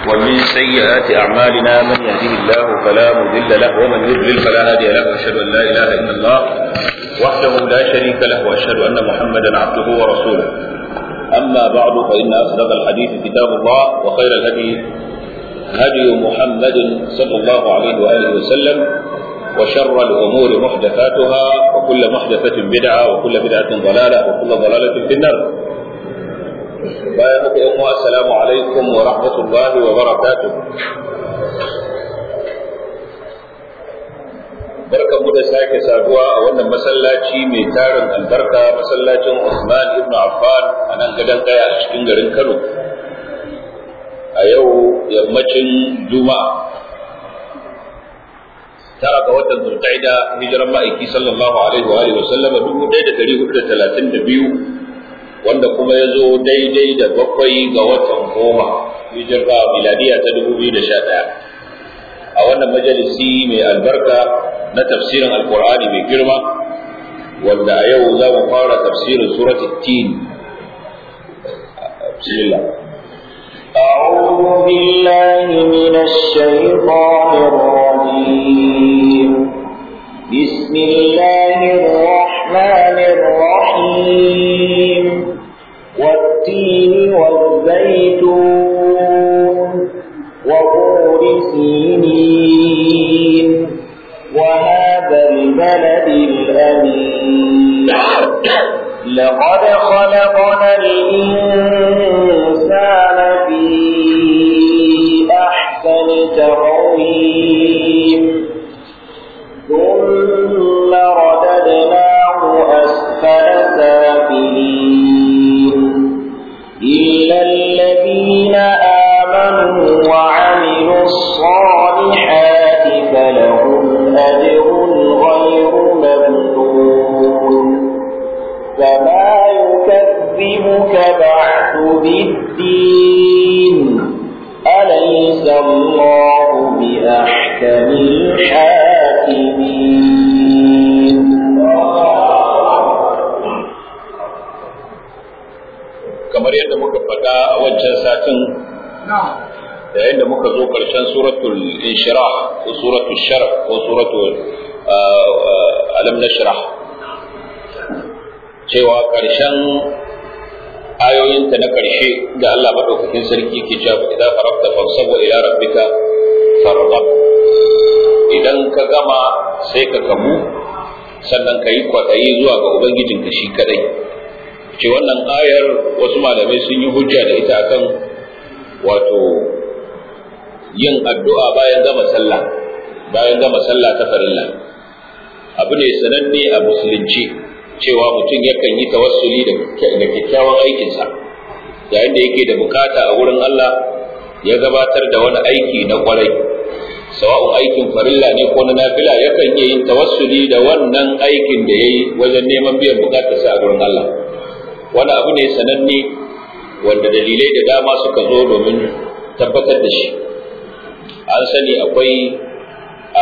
ومن سيئات أعمالنا من يهده الله فلا مضل له ومن يضلل فلا هادي له وأشهد أن لا إله إلا الله وحده لا شريك له وأشهد أن محمدا عبده ورسوله أما بعد فإن أصدق الحديث كتاب الله وخير الهدي هدي محمد صلى الله عليه وآله وسلم وشر الأمور محدثاتها وكل محدثة بدعة وكل بدعة ضلالة وكل ضلالة في النار bayan haka yan uwa assalamu alaikum wa rahmatullahi wa barakatuh barkan mu da sake saduwa a wannan masallaci mai tarin albarka masallacin Usman ibn Affan a nan gadon kaya a cikin garin Kano a yau yammacin Juma'a tara ga watan Zulqa'ida hijiran ma'aiki sallallahu alaihi wa alihi wa sallam 1432 wanda kuma ya zo daidai da bakwai ga watan goma hijira miladiya ta dubu biyu da sha ɗaya a wannan majalisi mai albarka na tafsirin alkur'ani mai girma wanda a yau za mu fara tafsirin suratul tin bismillah أعوذ بالله من الشيطان الرجيم بسم الله الرحمن الرحيم والتين والزيتون وطور سينين وهذا البلد الأمين لقد خلقنا الإنسان في أحسن تقويم ثم رددناه أسفل سافلين إلا الذين آمنوا وعملوا الصالحات فلهم أجر غير ممنون فما يكذبك بعد بالدين أليس الله بأحكم الحاكمين kamar yadda muka faɗa a wancan satin da yadda muka zo ƙarshen suratul inshirah ko suratul sharh ko suratul alam nashrah cewa ƙarshen ayoyinta na ƙarshe da Allah madaukakin sarki ke cewa idan farabta fansabu ila rabbika farghab idan ka gama sai ka kamu sannan ka yi kwaɗayi zuwa ga ubangijinka shi kadai ce wannan ayar wasu malamai sun yi hujja da ita akan wato yin addu'a bayan gama sallah bayan gama sallah ta farilla abu ne sananne a musulunci cewa mutum yakan yi tawassuli da kyakkyawan aikinsa yayin da yake da bukata a wurin Allah ya gabatar da wani aiki na kwarai sawa'un aikin farilla ne ko na nafila yakan iya yin tawassuli da wannan aikin da ya yi wajen neman biyan bukatarsa a wurin Allah wani abu ne sananne wanda dalilai da dama suka zo domin tabbatar da shi an sani akwai a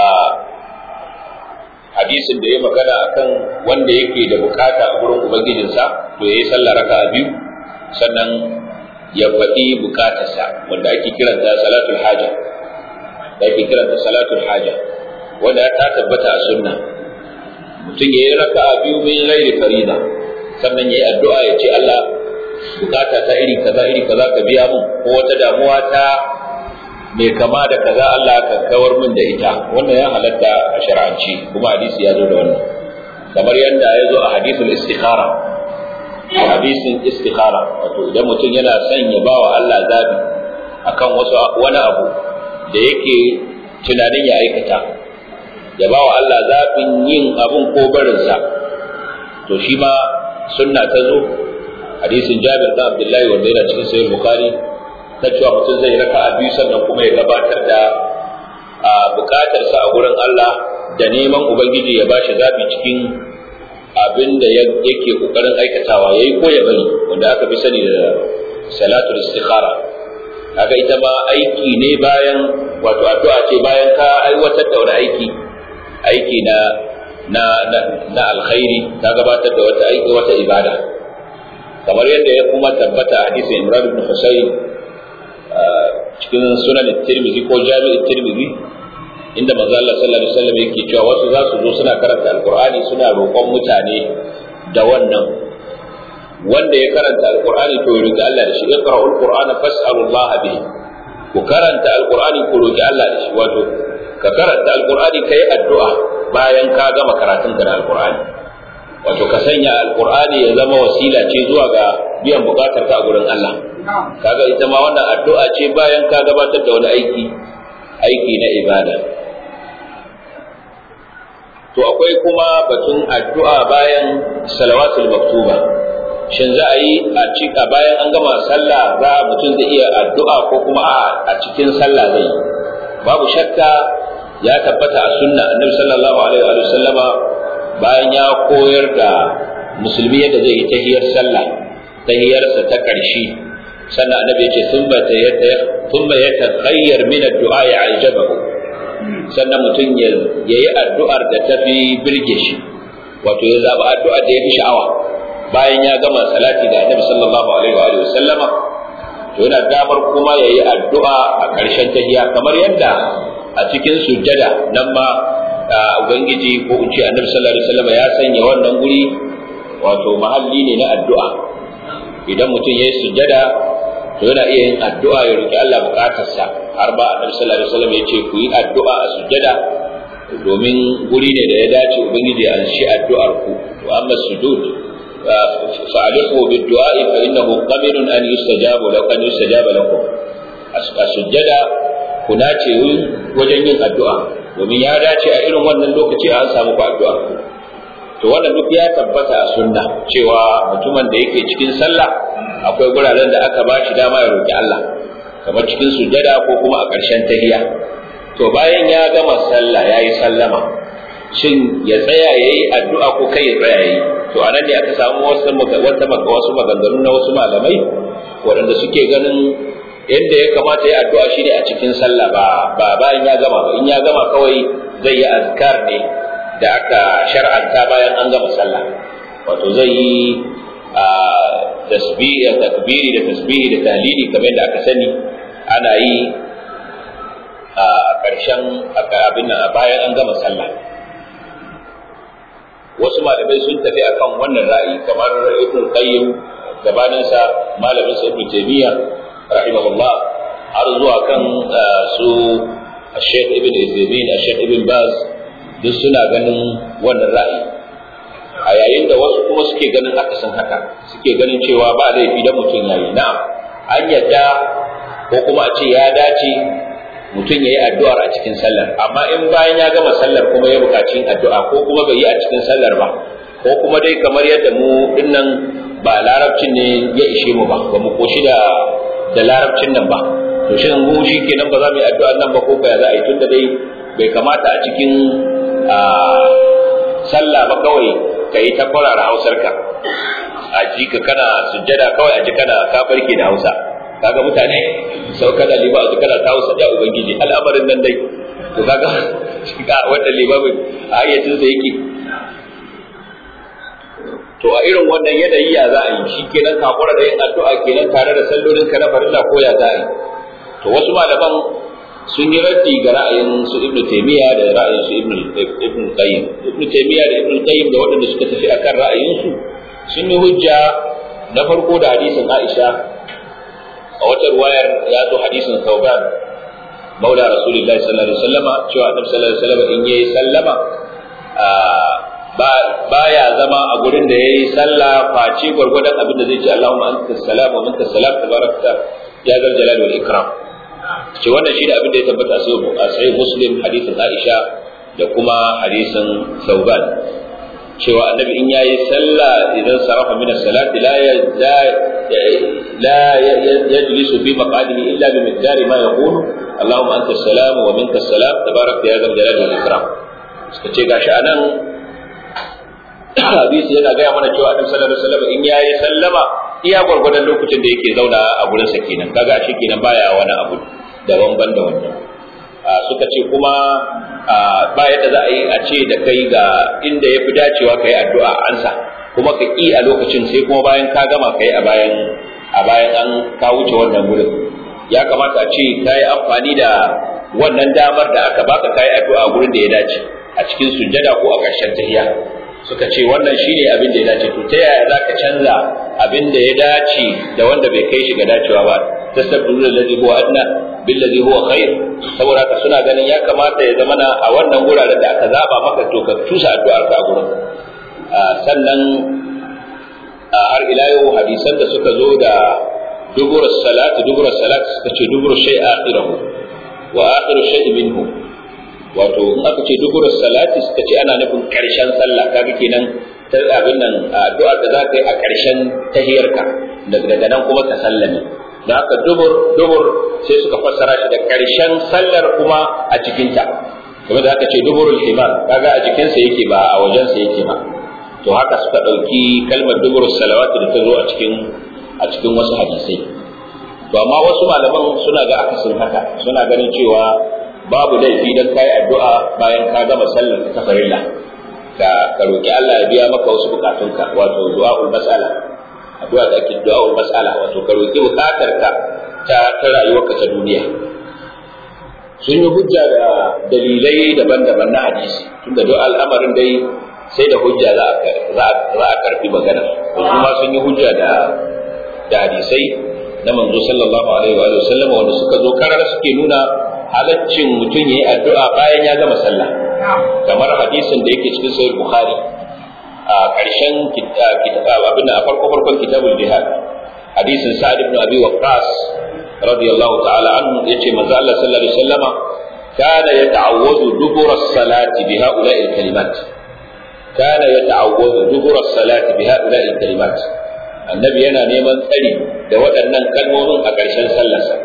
hadisin da ya magana akan wanda yake da bukata a gurin ubangijinsa to ya yi sallah raka a biyu sannan ya faɗi bukatarsa wanda ake kiranta salatul haja da ake kiranta salatul haja wanda ta tabbata a sunna mutum ya yi raka a biyu min laili farida sannan ya yi addu'a ya ce Allah bukata ta iri kaza iri kaza ka biya mun ko wata damuwa ta mai kama da kaza Allah ka kawar min da ita wannan ya halatta a shar'anci kuma hadisi ya zo da wannan kamar yadda ya zo a hadisul istikhara hadisin istikhara wato idan mutum yana son ya bawa Allah zabi akan wasu wani abu da yake tunanin ya aikata ya bawa Allah zabin yin abun ko barinsa to shi ma sunna ta zo hadisin Jabir da Abdullahi wanda yana cikin sahih Bukhari ta cewa mutum zai raka a biyu sannan kuma ya gabatar da bukatarsa a gurin Allah da neman ubangiji ya bashi zabi cikin abin da yake kokarin aikatawa yayi ko ya bari wanda aka fi sani da salatul istikhara kaga ita ma aiki ne bayan wato addu'a ce bayan ka aiwatar da wani aiki aiki na na na, na alkhairi ta gabatar da wata aiki wata ibada kamar yadda ya kuma tabbata a hadisin Imran ibn Husayn cikin sunan tirmidhi ko jami'in tirmidhi inda manzo Allah sallallahu alaihi wasallam yake cewa wasu za su zo suna karanta alqur'ani suna roƙon mutane da wannan wanda ya karanta alqur'ani to ya roki Allah da shi iqra'ul qur'ana fas'alullah bihi ku karanta alqur'ani ku roki Allah da shi wato ka karanta alqur'ani kai addu'a bayan ka gama karatun ka da alqur'ani wato ka sanya alqur'ani ya zama wasila ce zuwa ga biyan bukatar ka a gurin Allah kaga ita ma wannan addu'a ce bayan ka gabatar da wani aiki aiki na ibada to akwai kuma batun addu'a bayan salawatul maktuba shin za a yi a cika bayan an gama sallah za mutum zai iya addu'a ko kuma a cikin sallah zai babu shakka ya tabbata a sunna annabi sallallahu alaihi wa sallama bayan ya koyar da musulmi yadda zai yi tahiyar sallah tahiyarsa ta ƙarshe sannan annabi ya ce thumma thumma yatakhayyar min ad-du'a ya'jabahu sannan mutum ya yi addu'ar da ta fi birge shi wato ya zaɓi addu'ar da ya fi sha'awa bayan ya gama salati da annabi sallallahu alaihi wa sallama to yana damar kuma ya yi addu'a a ƙarshen tahiya kamar yadda a cikin sujjada nan ma ubangiji ko in ce annabi sallallahu alaihi wa sallama ya sanya wannan guri wato mahalli ne na addu'a idan mutum ya yi sujjada to yana iya yin addu'a ya roki Allah bukatarsa har ba annabi sallallahu alaihi wasallam ya ce ku yi addu'a a sujjada domin guri ne da ya dace ubangiji ya anshi addu'ar ku to amma sujud fa'alihu bid-du'a fa innahu qabilun an yustajabu law an yustajaba lakum a sujjada ku dace wajen yin addu'a domin ya dace a irin wannan lokaci an samu ku addu'a to wannan duk ya tabbata a sunna cewa mutumin da yake cikin sallah akwai guraren da aka ba shi dama ya roki Allah kamar cikin sujada ko kuma a ƙarshen tahiya to bayan ya gama sallah ya yi sallama shin ya tsaya ya yi addu'a ko kai ya tsaya ya yi to a nan ne aka samu wasu wata wasu maganganu na wasu malamai waɗanda suke ganin yadda ya kamata ya addu'a shine a cikin sallah ba ba bayan ya gama ba in ya gama kawai zai yi azkar ne da aka shar'anta bayan an gama sallah wato zai yi tasbihi da takbiri da tasbihi da tahlili kamar yadda aka sani ana yi a ƙarshen abin nan bayan an gama sallah wasu malamai sun tafi akan wannan ra'ayi kamar ibn qayyim gabaninsa malamin sa ibn taymiya rahimahullah har zuwa kan su Sheikh Ibn Uthaymeen, Sheikh Ibn Baz duk suna ganin wannan ra'ayi a yayin da wasu kuma suke ganin akasin haka suke ganin cewa ba laifi da mutum yayi na'am an yadda ko kuma a ce ya dace mutum ya yi addu'ar a cikin sallar amma in bayan ya gama sallar kuma ya buƙaci addu'a ko kuma bai yi a cikin sallar ba ko kuma dai kamar yadda mu dinnan ba larabcin ne ya ishe mu ba ba mu koshi da da larabcin nan ba to shin mu shi kenan ba za mu yi addu'a nan ba ko ba za a yi tunda dai bai kamata a cikin sallah ba kawai ka yi ta kwarara hausarka a ji ka kana sujjada kawai a ji kana ka barke da hausa kaga mutane sau kana liba a ji kana ta hausa da ubangiji al'amarin nan dai to kaga shiga wanda limamin a hayyacin sa yake to a irin wannan yanayi ya za a yi shi kenan kakura da yin addu'a kenan tare da sallolin ka na farilla ko ya za a yi to wasu malaman sun yi raddi ga ra'ayin su ibnu taymiya da ra'ayin su ibnu ibnu qayyim ibnu taymiya da ibnu qayyim da waɗanda suka tafi akan ra'ayin su sun yi hujja na farko da hadisin Aisha a wata ruwayar ya zo hadisin Thawban maula rasulullahi sallallahu alaihi wasallama cewa annabi sallallahu alaihi wasallama in yayi sallama baya zama a gurin da yayi sallah face gwargwadon abin da zai ce Allahumma anta salam wa minka salam tabarakta ya zal jalal wal ikram ce wannan shi da abin da ya tabbata a sai muslim hadisin Aisha da kuma hadisin Sauban cewa annabi in yayi sallah idan sarafa min as-salati la la yajlisu fi maqadihi illa bi miqdari ma yaqulu Allahumma anta as-salam wa minka as-salam tabarakta ya zal jalal wal ikram suka ce gashi anan hadisi yana gaya mana cewa annabi sallallahu alaihi wasallam in yayi sallama iya gwargwadon lokacin da yake zauna a gurin sa kenan kaga shi kenan baya wani abu daban ban da wannan suka ce kuma ba yadda za a yi a ce da kai ga inda ya fi dacewa ka yi addu'a ansa kuma ka ƙi a lokacin sai kuma bayan ka gama ka yi a bayan a bayan an ka wuce wannan gurin ya kamata a ce ka yi amfani da wannan damar da aka baka kai addu'a gurin da ya dace a cikin sujjada ko a ƙarshen tahiya suka ce wannan shine abin da ya dace to ta yaya zaka canza abin da ya dace da wanda bai kai shi ga dacewa ba tasabbiru alladhi huwa adna billadhi huwa khair saboda haka suna ganin ya kamata ya zama na a wannan guraren da aka zaba maka to ka tusa addu'ar ka a gurin sannan har ila yau hadisan da suka zo da dubur salati dubur salati suka ce dubur shay akhirahu wa akhiru shay minhu wato in aka ce dubur salati suka ce ana nufin karshen sallah kaga kenan ta abin nan addu'a da za ka yi a karshen tahiyarka daga nan kuma ka sallame da haka dubur dubur sai suka fassara shi da karshen sallar kuma a cikinta kuma da aka ce duburul himar kaga a jikinsa yake ba a wajensa yake ba to haka suka ɗauki kalmar dubur salawatu da ta zo a cikin a cikin wasu hadisai to amma wasu malaman suna ga akasin haka suna ganin cewa babu laifi dan kai addu'a bayan ka gama sallar ta farilla ka ka roki Allah ya biya maka wasu bukatunka wato du'aul mas'ala addu'a da ake du'aul mas'ala wato ka roki bukatarka ta ta rayuwarka ta duniya sun yi hujja da dalilai daban-daban na hadisi tunda duk al'amarin dai sai da hujja za a karfi magana kuma sun yi hujja da da hadisai na manzo sallallahu alaihi wa sallam wanda suka zo karar suke nuna halaccin mutum yayi addu'a bayan ya gama sallah kamar hadisin da yake cikin sahih bukhari a ƙarshen kitab abin a farko farkon kitabul jihad hadisin sa'ad ibn abi waqqas radiyallahu ta'ala anhu yace manzo Allah sallallahu alaihi wasallama kana yata'awwadu dubura as-salati bi ha'ula'i al-kalimat كان يتعوذ دبر الصلاة بهؤلاء الكلمات النبي yana neman tsari da waɗannan kalmomin a ƙarshen sallarsa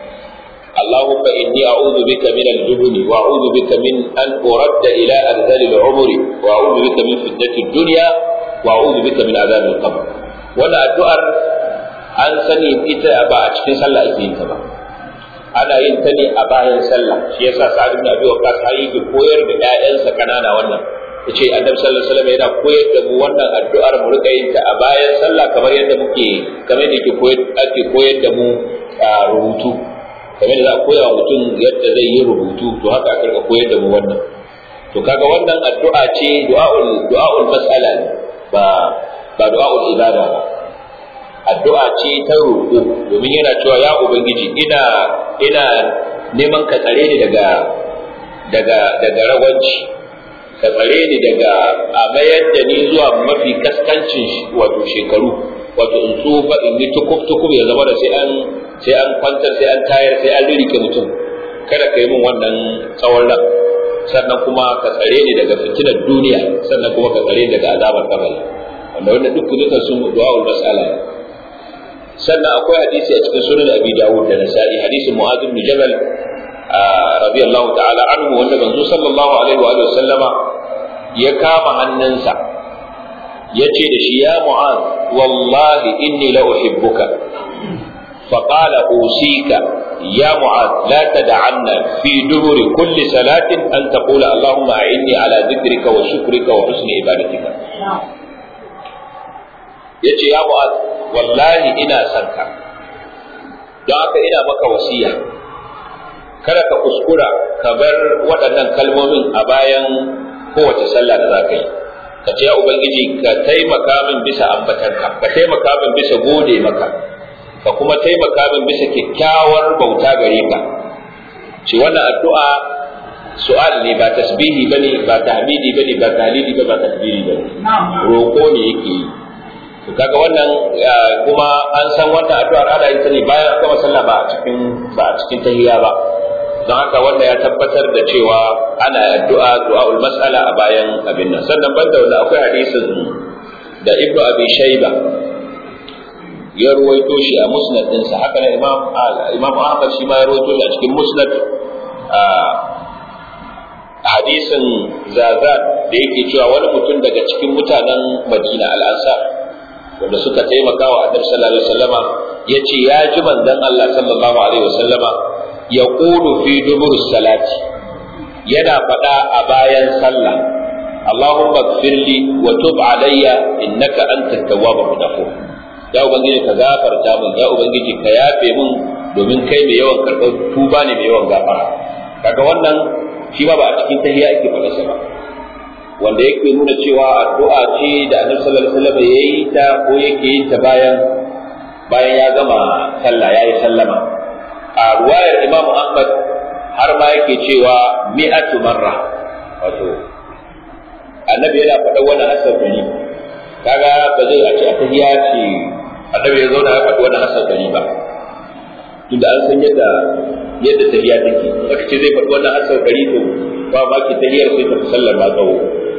اللهم إني أعوذ بك من الجبن وأعوذ بك من أن أرد إلى أرذل العمر وأعوذ بك من فتنة الدنيا وأعوذ بك من عذاب القبر ولا الدؤر an sani ita ba a cikin sallah ake yin ta ba ana yin ta ne a bayan sallah shi yasa sa'ad ibn abi waqqas har yake koyar da ƴaƴansa kanana wannan yace annabi sallallahu alaihi wasallam yana koyar da mu wannan addu'ar mu rika yin ta a bayan sallah kamar yadda muke kamar yadda yake koyar ake koyar da mu rubutu kamar yadda za a koya wa mutum yadda zai yi rubutu to haka aka rika koyar da mu wannan to kaga wannan addu'a ce du'aul du'aul mas'ala ba ba du'aul ibada ba addu'a ce ta roƙo domin yana cewa ya ubangiji ina ina neman ka tsare ni daga daga daga ragwanci ka tsare ni daga a mayar da ni zuwa mafi kaskancin wato shekaru wato in tsufa in yi tukuf tukuf ya zama da sai an sai an kwantar sai an tayar sai an ririke mutum kada ka yi min wannan tsawon ran sannan kuma ka tsare ni daga fitinar duniya sannan kuma ka tsare ni daga azabar kabari wanda wanda duk dukan sun du'a'ul mas'ala sannan akwai hadisi a cikin sunan abi dawud da nasa'i hadisin mu'adh ibn jabal radiyallahu ta'ala anhu wanda manzo sallallahu alaihi wa sallama ya kama hannunsa ya ce da shi ya mu'az wallahi inni la uhibbuka فقال أوصيك يا معاذ لا تدعن في دبر كل صلاة أن تقول اللهم أعني على ذكرك وشكرك وحسن عبادتك yace ya mu'az wallahi ina son ka don haka ina maka wasiya kada ka kuskura ka bar waɗannan kalmomin a bayan kowace sallah da za ka yi ka ce ya ubangiji ka taimaka min bisa ambatanka ka taimaka min bisa gode maka ka kuma taimaka min bisa kyakkyawar bauta gare ka ce wannan addu'a su'al ne ba tasbihi bane ba tahmidi bane ba tahlili ba ba takbiri bane roko ne yake yi to kaga wannan kuma an san wannan addu'ar ana yin ta ne bayan gama sallah ba a cikin ba a cikin tahiyya ba don haka wanda ya tabbatar da cewa ana addu'a du'aul mas'ala a bayan abin nan sannan banda wanda akwai hadisin da ibnu abi shayba ya ruwaito shi a musnad ɗinsa haka na imam imam ahmad shi ma ya ruwaito shi a cikin musnad hadisin zazan da yake cewa wani mutum daga cikin mutanen madina al-ansar wanda suka taimaka wa annabi sallallahu alaihi wasallama yace ya ji manzon Allah sallallahu alaihi wasallama ya qulu fi dubur salati yana faɗa a bayan sallah اللهم اغفر لي وتب علي انك انت التواب الغفور ya ubangiji ka gafarta min ya ubangiji ka yafe min domin kai mai yawan karɓar tuba ne mai yawan gafara kaga wannan shi ma ba a cikin tahiyya ake faɗa sa ba wanda yake nuna cewa addu'a ce da Annabi sallallahu alaihi wasallam yayi ta ko yake yin ta bayan bayan ya gama sallah yayi sallama a ruwayar Imam Ahmad har ma yake cewa mi'atu marra wato Annabi yana faɗa wannan asar gari kaga ba zai a ce a tahiyya ce Annabi ya zauna ya faɗi wannan asar gari ba tunda an san yadda yadda tahiyya take aka ce zai faɗi wannan asar gari to ba ma ki tahiyyar sai ta fi sallar ma tsawo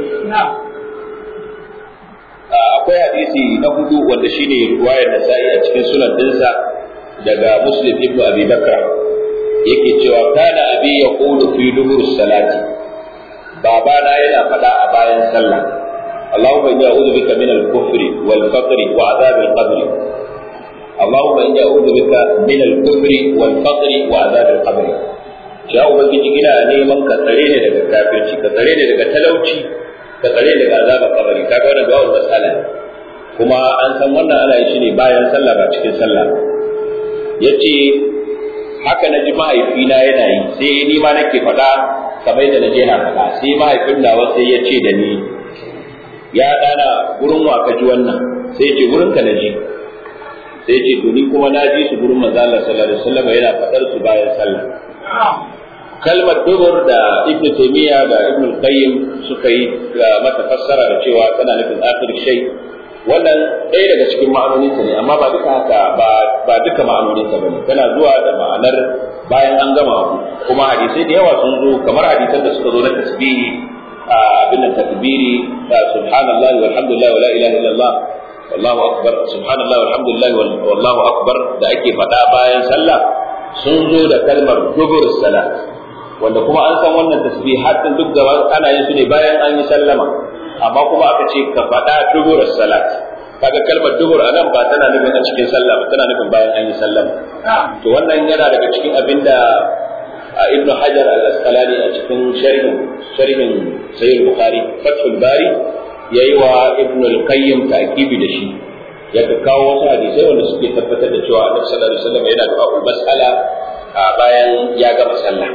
akwai hadisi na hudu wanda shine riwayar Nasa'i a cikin sunan dinsa daga Muslim ibn Abi Bakr yake cewa kana abi yaqulu fi dubur salati babana yana faɗa a bayan sallah اللهم إني أعوذ بك من الكفر والفقر وعذاب القبر اللهم إني أعوذ بك من الكفر والفقر وعذاب القبر ya ubangiji ina neman ka tsare ni daga kafirci ka tsare ni daga talauci ka tsare ni daga azabar kabari kaga wannan du'a masala kuma an san wannan ana yi shi ne bayan sallah ba cikin sallah yace haka na ji mahaifina yana yi sai ni ma nake faɗa kamar da naje na faɗa sai mahaifin nawa sai ya ce da ni ya dana gurin wa ka ji wannan sai ya ce gurin ka naji sai ya ce to ni kuma na ji su gurin manzo Allah sallallahu alaihi wasallam yana faɗar su bayan sallah kalmar dubur da ibn taymiya da ibn qayyim suka yi mata fassara da cewa tana nufin akhir shay wannan ɗaya daga cikin ma'anonin ta ne amma ba duka haka ba ba duka ma'anonin ta bane tana zuwa da ma'anar bayan an gama abu kuma hadisai da yawa sun zo kamar hadisan da suka zo na tasbihi abin takbiri subhanallahi walhamdulillah wala ilaha illallah wallahu akbar subhanallahi walhamdulillah wallahu akbar da ake faɗa bayan sallah sun zo da kalmar dubur salat wanda kuma an san wannan tasbihatin duk gaba ana yin su ne bayan an yi sallama amma kuma aka ce ka faɗa dubur salat kaga kalmar dubur anan ba tana nufin a cikin sallah ba tana nufin bayan an yi sallama to wannan yana daga cikin abinda ibn hajar al-asqalani a cikin sharhin sharhin sahih bukhari fathul bari yayi wa ibn al-qayyim ta'kibi da shi ya kawo wasu hadisai wanda suke tabbatar da cewa annabi sallallahu alaihi wasallam yana du'a mas'ala bayan ya gama sallah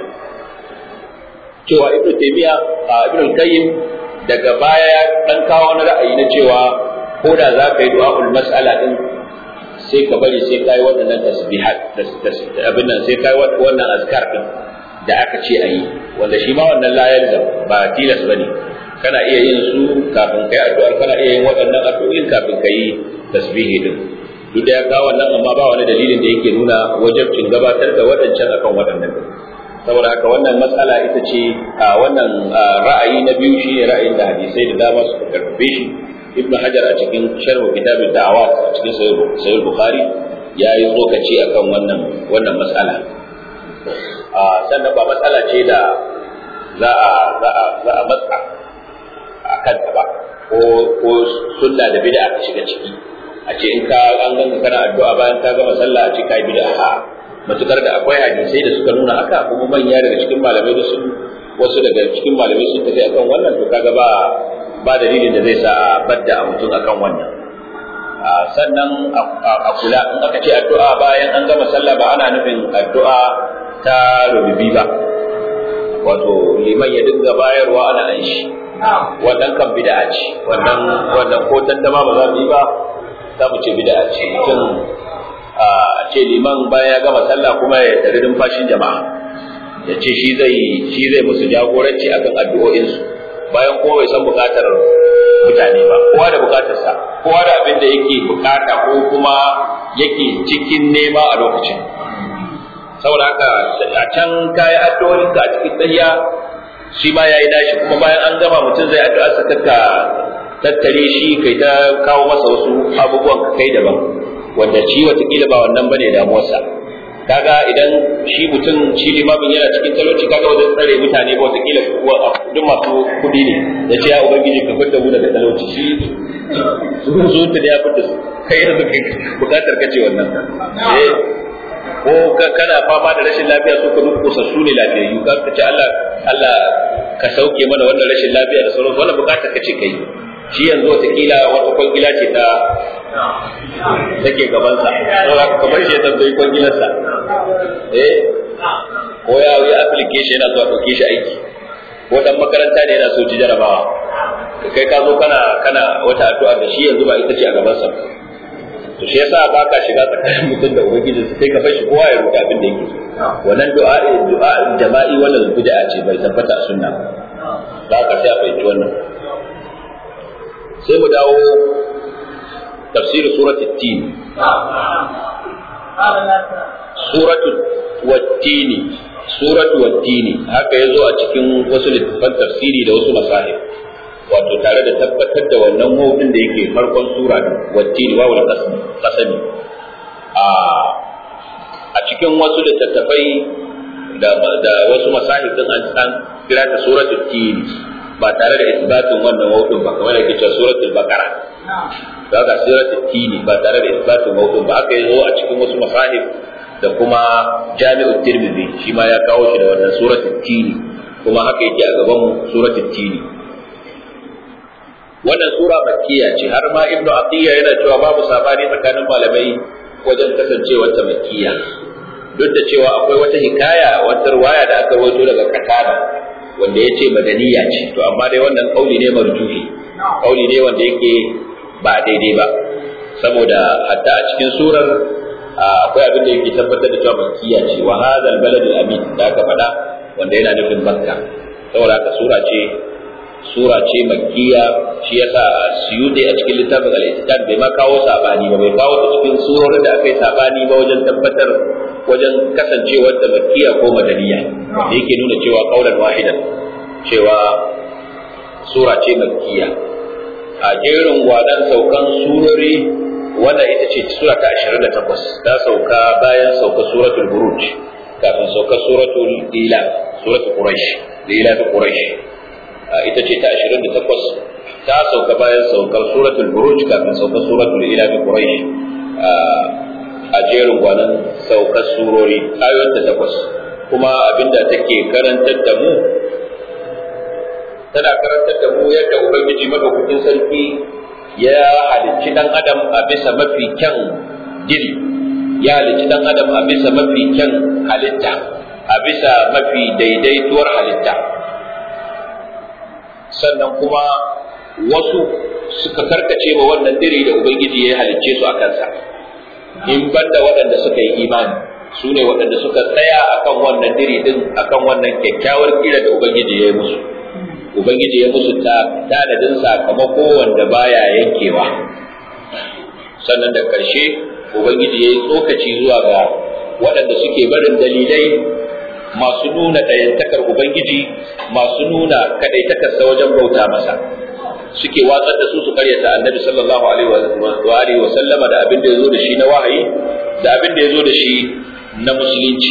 cewa ibnu taymiya ibnu al-qayyim daga baya ya dan kawo wani ra'ayi na cewa ko da za ka yi du'a'ul mas'ala din sai ka bari sai kai waɗannan tasbihat abin nan sai kai wannan azkar din da aka ce ayi wanda shi ma wannan layar da ba tilas bane kana iya yin su kafin kai addu'ar kana iya yin waɗannan addu'o'in kafin kai tasbihi din duk da ya kawo wannan amma ba wani dalilin da yake nuna wajabcin gabatar da waɗancan akan waɗannan saboda haka wannan matsala ita ce a wannan ra'ayi na biyu shine ra'ayin da hadisai da dama suka karfafe shi ibn hajar a cikin sharh kitabud da'awat a cikin sahih bukhari ya yi tsokaci akan wannan wannan matsala a sannan ba matsala ce da za a za a za a matsa a kanta ba ko ko sunna da bid'a ka shiga ciki a ce in ka an ganka kana addu'a bayan ka gama sallah a ce kai bid'a a matukar da akwai hadisai da suka nuna haka kuma manya daga cikin malamai da sun wasu daga cikin malamai sun tafi akan wannan to kaga ba ba dalilin da zai sa a badda a mutum akan wannan sannan a kula in aka ce addu'a bayan an gama sallah ba ana nufin addu'a ta rububi ba wato liman ya dinga bayarwa ana an shi wannan kan bid'a ce wannan wannan ko tantama ba za mu yi ba za mu ce bid'a ce mutum a ce liman bayan ya gama sallah kuma ya tare numfashin jama'a ya ce shi zai shi zai musu jagoranci akan addu'o'insu bayan kowa bai san bukatar mutane ba kowa da bukatarsa kowa da abin da yake bukata ko kuma yake cikin nema a lokacin saboda haka a can kayi addu'o'inka a cikin tsayiya shi ma yayi dashi kuma bayan an gama mutum zai addu'a sa ka tattare shi kai ta kawo masa wasu abubuwan ka kai daban wanda shi watakila ba wannan bane damuwarsa kaga idan shi mutum shi limamin yana cikin talauci kaga wajen tsare mutane ba watakila duk masu kuɗi ne da ce ya ubangiji ka fitar mu daga talauci shi su ta da ya fitar su kai yanzu kai bukatar kace wannan eh ko kana fama da rashin lafiya su ka duk su ne lafiyayyu ka ce Allah Allah ka sauke mana wannan rashin lafiya da sauransu wannan bukatar kace kai shi yanzu watakila wata kwangila ce ta take gabansa saboda ka bar shi ya tambayi kwangilarsa eh ko ya yi application yana so a ɗauke shi aiki ko dan makaranta ne yana so ci jarabawa kai ka zo kana kana wata addu'a da shi yanzu ba ita ce a gaban sa to shi yasa ba ka shiga tsakanin mutum da ubangiji sai ka fashi kowa ya roƙi abin da yake so wannan du'a du'a jama'i wannan bid'a ce bai tabbata a sunna ba ka sai a fahimci wannan sai mu dawo tafsir suratul tin suratul wattini suratu wattini haka yazo a cikin wasu littafan tafsiri da wasu masahib wato tare da tabbatar da wannan mawdin da yake farkon sura da wattini wawul qasami a a cikin wasu littattafai da da wasu masahib din an san kira ta suratul tin ba tare da isbatin wannan mawdin ba kamar yake cewa suratul baqara da ga suratul tin ba tare da isbatin mawdin ba haka yazo a cikin wasu masahib da kuma jami'ul tirmidhi shi ma ya kawo shi da wannan suratul tini kuma haka yake a gaban mu suratul tini wannan sura makkiya ce har ma ibnu atiya yana cewa babu sabani tsakanin malamai wajen kasancewar ta makkiya duk da cewa akwai wata hikaya wata riwaya da aka rawaito daga katada wanda ya ce madaniya ce to amma dai wannan kauli ne marjuhi kauli ne wanda yake ba daidai ba saboda hatta a cikin surar akwai abin da yake tabbatar da cewa makkiya ce wa hadha albalad alamin da aka faɗa wanda yana nufin makka saboda haka sura ce sura ce makkiya shi yasa suyuti a cikin littafin al-islam bai ma kawo sabani ba bai kawo ta cikin surorin da aka yi sabani ba wajen tabbatar wajen kasancewar da makkiya ko madaniya da yake nuna cewa kaulan wahidan cewa sura ce makkiya a jerin gwadan saukan surori wannan ita ce sura ta 28 ta sauka bayan sauka suratul buruj kafin sauka suratul ila suratul quraish ila ta quraish ita ce ta 28 ta sauka bayan saukar suratul buruj kafin sauka suratul ila ta quraish a jerin gwanan saukar surori ayoyin ta takwas kuma abinda take karantar da mu tana karantar da mu yadda ubangiji madaukakin sarki ya halicci dan adam a bisa mafi kyan gini ya halicci dan adam a bisa mafi kyan halitta a bisa mafi daidaituwar halitta sannan kuma wasu suka karkace ma wannan diri da ubangiji ya halicce su a kansa in banda waɗanda suka yi imani su ne waɗanda suka tsaya akan wannan diri din akan wannan kyakkyawar kira da ubangiji ya yi musu ubangiji ya musu tanadin sakamako wanda baya yankewa sannan da ƙarshe ubangiji ya yi tsokaci zuwa ga waɗanda suke barin dalilai masu nuna ɗayantakar ubangiji masu nuna kaɗaitakarsa wajen bauta masa suke watsar da su su karyata annabi sallallahu alaihi wa alihi wa sallama da abin da ya zo da shi na wahayi da abin da ya zo da shi na musulunci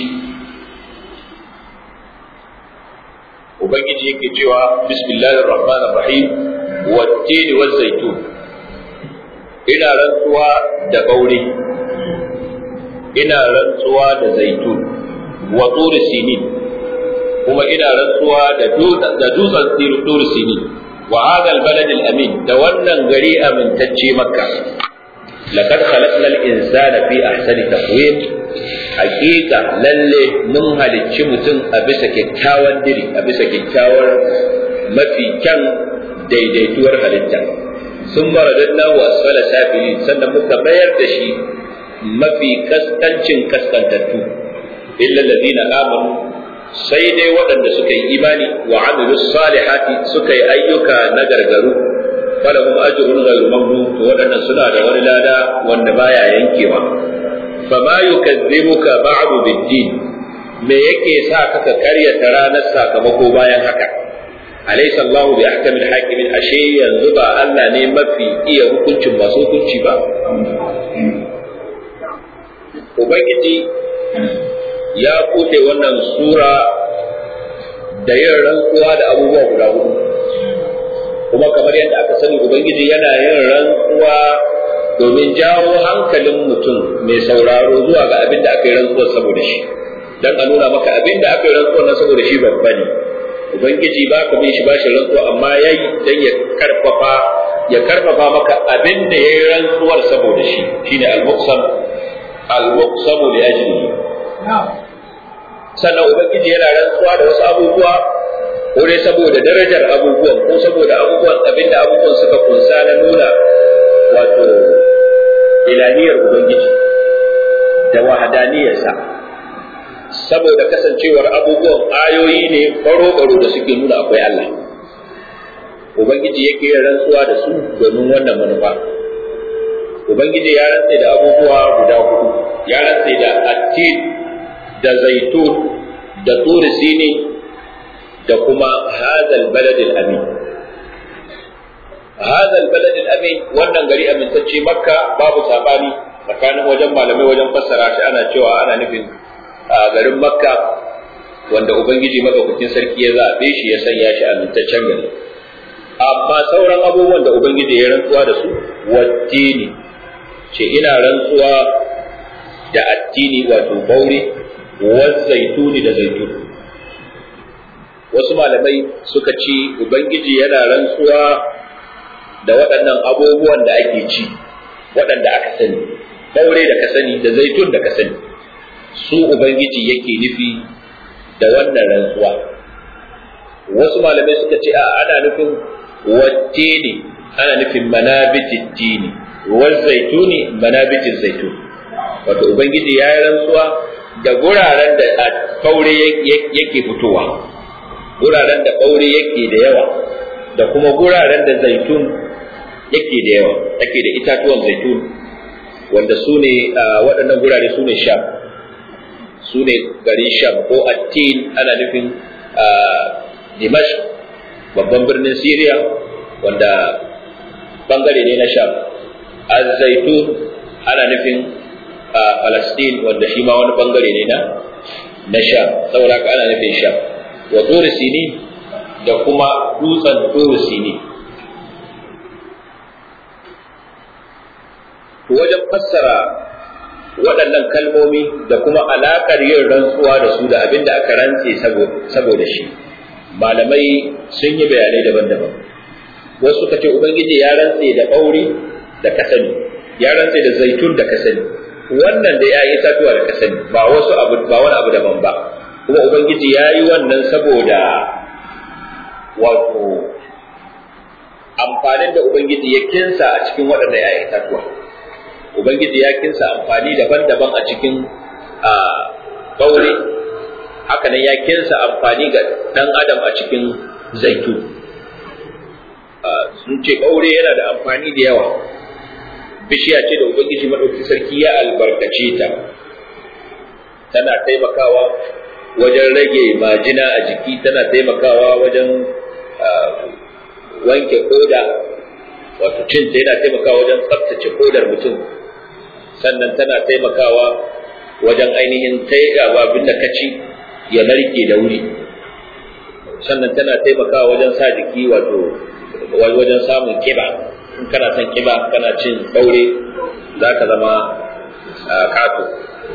ubangiji yake cewa bismillahir rahmanir rahim wat-tin waz-zaytun ina rantsuwa da baure ina rantsuwa da zaitun wa turi sinin kuma ina rantsuwa da da dutsen turi sinin wa hadha al-balad al-amin da wannan gari amintacce makka laqad khalaqna al-insana fi ahsani taqwim hakika lalle mun halicci mutum a bisa kyakkyawan diri a bisa kyakkyawar mafi kyan daidaituwar halitta sun maradanna wa asfala safili sannan muka mayar da shi mafi kaskancin kaskantattu illa alladhina amanu sai dai waɗanda suka yi imani wa amilu salihati suka yi ayyuka na gargaru falahum ajrun ghayru mamnun to waɗannan suna da wani lada wanda baya yankewa fama yukazzibuka ba'du bid-din me yake sa ka karyata ranar sakamako bayan haka alaysa Allahu bi ahkamil hakimin ashe yanzu ba Allah ne mafi iya hukuncin masu hukunci ba ubangiji ya bude wannan sura da yin rantsuwa da abubuwa guda hudu kuma kamar yadda aka sani ubangiji yana yin rantsuwa domin jawo hankalin mutum mai sauraro zuwa ga abin da aka yi rantsuwar saboda shi dan a nuna maka abin da aka yi rantsuwar nan saboda shi babba ne ubangiji ba ka bin shi ba shi rantsuwa amma yayi dan ya karfafa ya karfafa maka abin da yayi rantsuwar saboda shi shine al-muqsam al-muqsam li ajlihi sannan ubangiji yana rantsuwa da wasu abubuwa ko dai saboda darajar abubuwan ko saboda abubuwan abinda abubuwan suka kunsa na nuna wato ilahiyar ubangiji da wahadaniyarsa saboda kasancewar abubuwan ayoyi ne baro-baro da suke nuna akwai Allah ubangiji yake yin rantsuwa da su domin wannan manufa ubangiji ya rantse da abubuwa guda hudu ya rantse da attin da zaitun da turi sini da kuma hadal baladil amin hadal baladil amin wannan gari amintacce makka babu sabani tsakanin wajen malamai wajen fassara shi ana cewa ana nufin a garin makka wanda ubangiji madaukakin sarki ya zaɓe shi ya sanya shi amintaccen gari amma sauran abubuwan da ubangiji ya rantsuwa da su wattini ce ina rantsuwa da addini wato baure zaituni da zaitun wasu malamai suka ci ubangiji yana rantsuwa da waɗannan abubuwan da ake ci waɗanda aka sani baure da ka sani da zaitun da ka sani su ubangiji yake nufi da wannan rantsuwa wasu malamai suka ce a ana nufin wacce ne ana nufin manabitin dini wal zaituni manabitin zaitun wato ubangiji ya yi rantsuwa da guraren da ɓaure yake fitowa guraren da ɓaure yake da yawa da kuma guraren da zaitun yake da yawa ake da itatuwan zaitun wanda su ne waɗannan gurare su ne sham su ne garin sham ko attin ana nufin dimash babban birnin syria wanda bangare ne na sham zaitun ana nufin Palestine wanda shi ma wani bangare ne na na Sham saboda ka ana nufin Sham wa Turi Sini da kuma dutsen Turi Sini to wajen fassara waɗannan kalmomi da kuma alaƙar yin rantsuwa da su da abin da aka rantse saboda shi malamai sun yi bayanai daban-daban wasu suka ce ubangiji ya rantse da ɓauri da kasani ya rantse da zaitun da kasani wannan da ya yi itatuwa da ka sani ba wasu abu ba wani abu daban ba kuma ubangiji ya yi wannan saboda wato amfanin da ubangiji ya kinsa a cikin waɗanda ya yi itatuwa ubangiji ya kinsa amfani daban-daban a cikin ɓaure haka nan ya kinsa amfani ga ɗan adam a cikin zaitu sun ce ɓaure yana da amfani da yawa bishiya ce da ubangiji madauki sarki ya albarkace ta tana taimakawa wajen rage majina a jiki tana taimakawa wajen wanke koda wato cin ta yana taimakawa wajen tsaftace kodar mutum sannan tana taimakawa wajen ainihin taigawa abin da ka ci ya narke da wuri sannan tana taimakawa wajen sa jiki wato wajen samun kiba in kana son kiba kana cin ɗaure za ka zama kato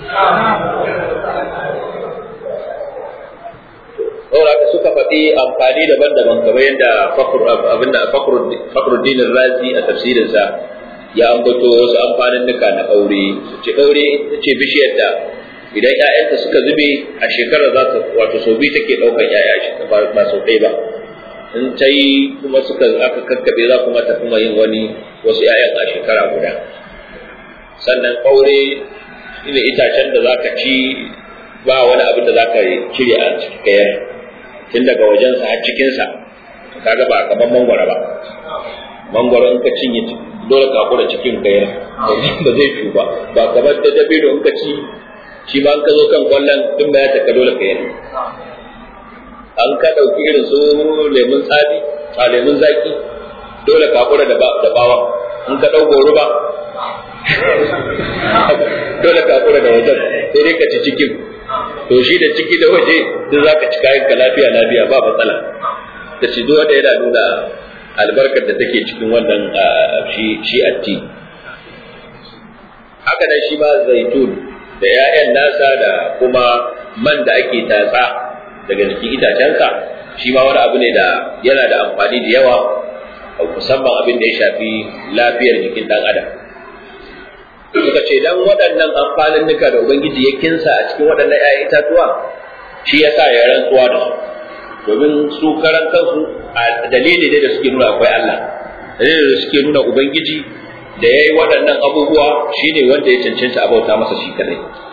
saboda haka suka faɗi amfani daban-daban kamar yadda abinda fakhruddin razi a tafsirinsa ya ambato wasu amfanin nuka na ɗaure ce ɗaure ce bishiyar da idan ‘ya'yanta suka zube a shekarar za ta wato sau biyu take ɗaukar ‘ya'ya shi ba sau ɗaya ba in ta yi kuma suka aka kakkabe za kuma ta kuma yin wani wasu ‘ya'yan a shekara guda sannan ɓaure ne itacen da za ka ci ba wani abin da za ka cire a cikin kayar tun daga wajensa har cikinsa kaga ba kamar mangwara ba mangwaro in ka cinye dole ka kura cikin kayar ba zai fi ba ba kamar da dabino in ka ci shi ma in ka zo kan kwallon tun ba ya taka dole ka yi an ka ɗauki irin su lemun tsami a lemun zaki dole ka kura da bawa in ka ɗau goro ba dole ka kura da wajen sai dai ka ci cikin to shi da ciki da waje duk za ka ci kayan ka lafiya lafiya ba matsala da shi duk wanda yana nuna albarkar da take cikin wannan shi shi atti haka nan shi ma zaitun da 'ya'yan nasa da kuma man da ake tatsa daga jikin itacensa shi ma wani abu ne da yana da amfani da yawa musamman abin da ya shafi lafiyar jikin ɗan adam suka ce dan waɗannan amfanin nuka da ubangiji ya kinsa a cikin waɗannan 'ya'yan itatuwa shi yasa ya rantsuwa da su domin su karan kansu a dalili ne da suke nuna akwai Allah dalili da suke nuna ubangiji da yayi waɗannan abubuwa shine wanda ya cancanta abauta masa shi kadai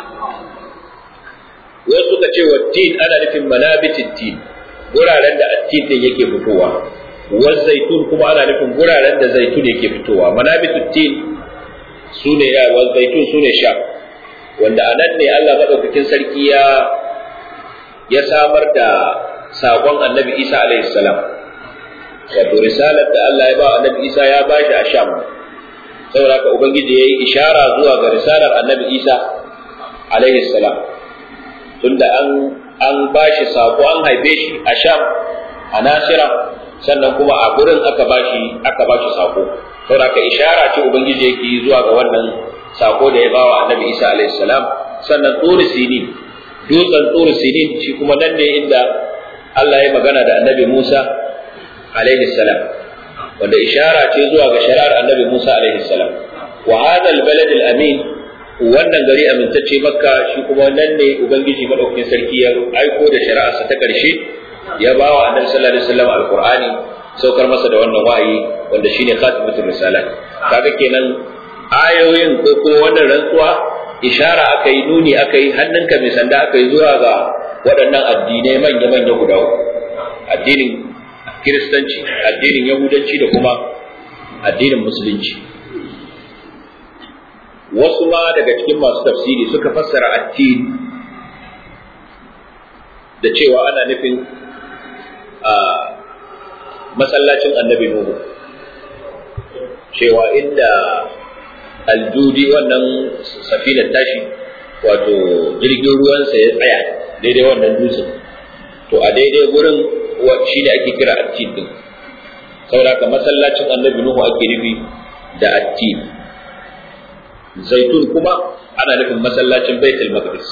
wasu suka ce wa tin ana nufin manabitin tin guraren da attin din yake fitowa wa zaitun kuma ana nufin guraren da zaitun yake fitowa manabitut tin sune ya wa zaitun sune sha wanda anan ne Allah madaukakin sarki ya ya samar da sakon annabi Isa alaihi salam wato risalar da Allah ya ba annabi Isa ya ba shi a Sham saboda haka ubangiji yayi ishara zuwa ga risalar annabi Isa alaihi salam tunda an an ba shi sako an haife shi a Sham a Nasira sannan kuma a gurin aka ba shi aka ba shi sako saboda haka ishara ce ubangiji yake yi zuwa ga wannan sako da ya ba wa annabi Isa alaihi salam sannan turi sinin dutsen turi sinin shi kuma nan ne inda Allah ya magana da annabi Musa alaihi salam wanda ishara ce zuwa ga shari'ar annabi Musa alaihi salam wa hadha albalad alamin wannan gari amintacce makka shi kuma nan ne ubangiji madaukakin sarki ya aiko da shari'arsa ta karshe ya ba wa annabi sallallahu alaihi wasallam alqur'ani saukar masa da wannan wahayi wanda shine khatimatul risalat kaga kenan ayoyin ko kuma wannan rantsuwa ishara aka yi nuni aka yi hannunka mai sanda aka yi zuwa ga waɗannan addinai manya-manya guda uku addinin kiristanci addinin yahudanci da kuma addinin musulunci wasu ma daga cikin masu tafsiri suka fassara addini da cewa ana nufin a masallacin annabi nuhu cewa inda aljudi wannan safinar tashi wato jirgin ruwansa ya tsaya daidai wannan dutsen to a daidai gurin shi ne ake kira attin din saboda masallacin annabi nuhu ake nufi da attin zaitun kuma ana nufin masallacin baitul maqdis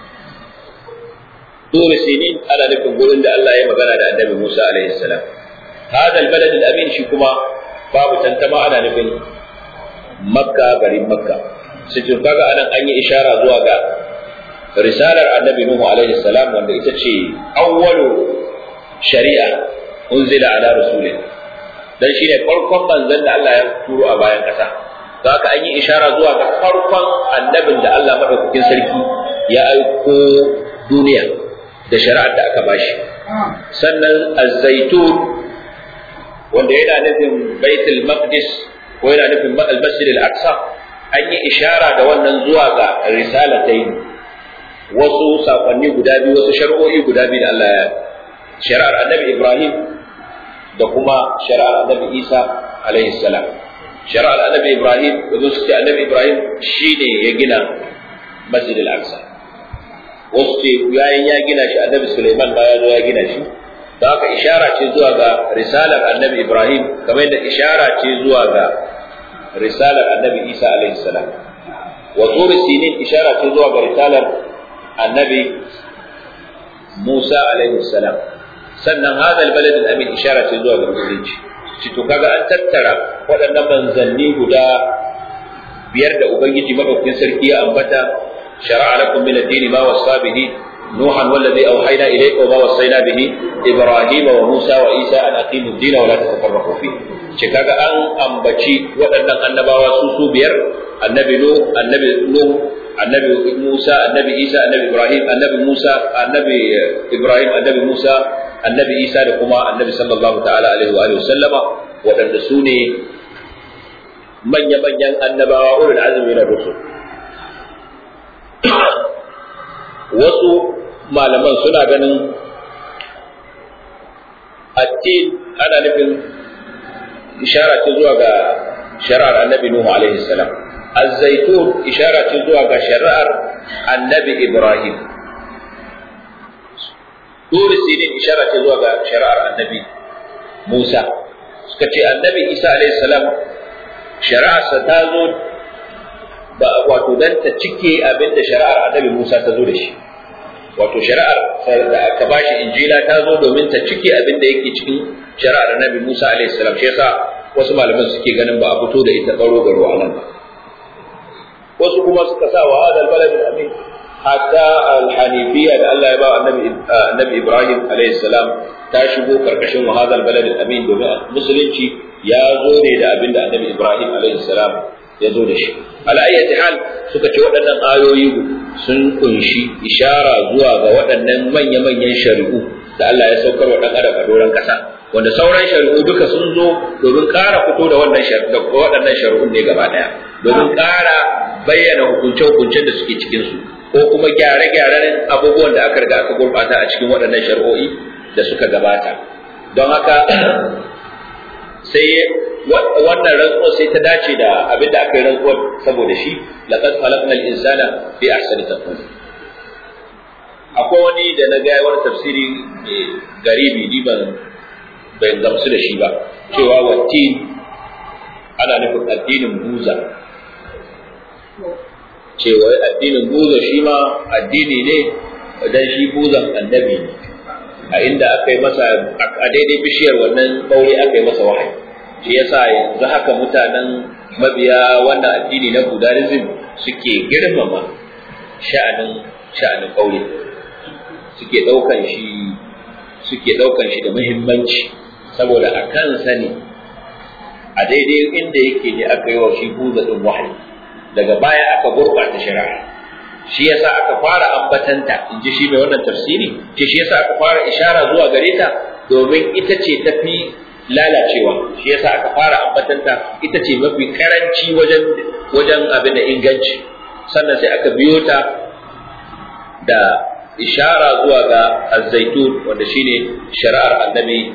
turi sinin ana nufin gurin da Allah ya magana da annabi Musa alaihi salam hada albalad alamin shi kuma babu tantama ana nufin makka garin makka sai kaga anan an yi ishara zuwa ga risalar annabi Nuhu alaihi salam wanda ita ce awwalu shari'a unzila ala rasulih dan shine farkon manzon da Allah ya turo a bayan kasa don haka an yi ishara zuwa ga farkon annabin da Allah madaukakin sarki ya aiko duniya da shari'ar da aka bashi sannan az-zaitun wanda yana nufin baitul maqdis ko yana nufin al-masjid al-aqsa an yi ishara da wannan zuwa ga risalatayn wasu sakonni guda biyu wasu shari'o'i guda biyu da Allah ya shari'ar annabi Ibrahim da kuma shari'ar annabi Isa alaihi salam shari'ar annabi Ibrahim da su ce annabi Ibrahim shine ya gina Masjid al-Aqsa wasu ce yayin ya gina shi annabi Sulaiman ba ya zo ya gina shi da haka ishara ce zuwa ga risalar annabi Ibrahim kamar yadda ishara ce zuwa ga risalar annabi Isa alaihi salam wa turi sinin ishara ce zuwa ga risalar annabi Musa alaihi salam sannan hada albalad al-amin ishara ce zuwa ga musulunci shi to kaga an tattara waɗannan manzanni guda biyar da ubangiji madaukakin sarki ya ambata shar'a lakum min ad-din ma wasa bihi نوحا والذي أوحينا إليك وما وصينا به إبراهيم وموسى وعيسى أن أقيموا الدين ولا تتفرقوا فيه شكاكا أن أنبتي وأن النبوة سوسو بير النبي نوح النبي نوح النبي موسى النبي عيسى النبي إبراهيم النبي موسى النبي إبراهيم النبي موسى النبي عيسى لكما النبي صلى الله تعالى عليه وآله وسلم وأن سوني من يمن النبوة أولي العزم من الرسل wasu malaman suna ganin attin ana nufin ishara ce zuwa ga shari'ar annabi Nuhu alaihi salam az-zaitun ishara ce zuwa ga shari'ar annabi Ibrahim Turi sinin ishara ce zuwa ga shari'ar annabi Musa suka ce annabi Isa alaihi salam shari'arsa ta zo ba wato dan ta cike abin da shari'ar annabi Musa ta zo da shi wato shari'ar da aka bashi injila ta zo domin ta cike abin da yake cikin shari'ar annabi Musa alaihi salam shi yasa wasu malaman suke ganin ba a fito da ita baro garo a nan ba wasu kuma suka sa wa hadal balad amin hatta al-hanifiyya da Allah ya ba annabi annabi Ibrahim alayhi salam ta shigo karkashin wahadal balad al-amin domin musulunci ya zo ne da abinda annabi Ibrahim alayhi salam ya zo da shi ala ayyati hal suka ce waɗannan ayoyi sun kunshi ishara zuwa ga waɗannan manya-manyan shari'u da Allah ya saukar wa ɗan adam a doron ƙasa wanda sauran shari'u duka sun zo domin ƙara fito da wannan waɗannan shari'un ne gaba ɗaya domin ƙara bayyana hukunce-hukuncen da suke cikin su ko kuma gyare-gyaren abubuwan da aka riga aka gurɓata a cikin waɗannan shari'o'i da suka gabata don haka sai wannan rantsuwar sai ta dace da abin da aka yi rantsuwar saboda shi laqad khalaqnal insana fi ahsani taqwim akwai wani da na ga wani tafsiri mai garibi ni ban ban gamsu da shi ba cewa wattin ana nufin addinin buza cewa addinin buza shi ma addini ne dan shi buzan annabi ne a inda aka yi masa a daidai bishiyar wannan ɓaure aka yi masa wahayi shi yasa yanzu haka mutanen mabiya wannan addini na buddhism suke girmama sha'anin sha'anin ɓaure suke ɗaukan shi suke ɗaukan shi da muhimmanci saboda a kansa ne a daidai inda yake ne aka yi wa shi buza ɗin wahayi daga baya aka gurɓata shari'a shi yasa aka fara ambatanta in ji shi mai wannan tafsiri ce shi yasa aka fara ishara zuwa gare ta domin ita ce tafi lalacewa shi yasa aka fara ambatanta ita ce mafi karanci wajen wajen abin da inganci sannan sai aka biyo ta da ishara zuwa ga azzaitun wanda shine shari'ar annabi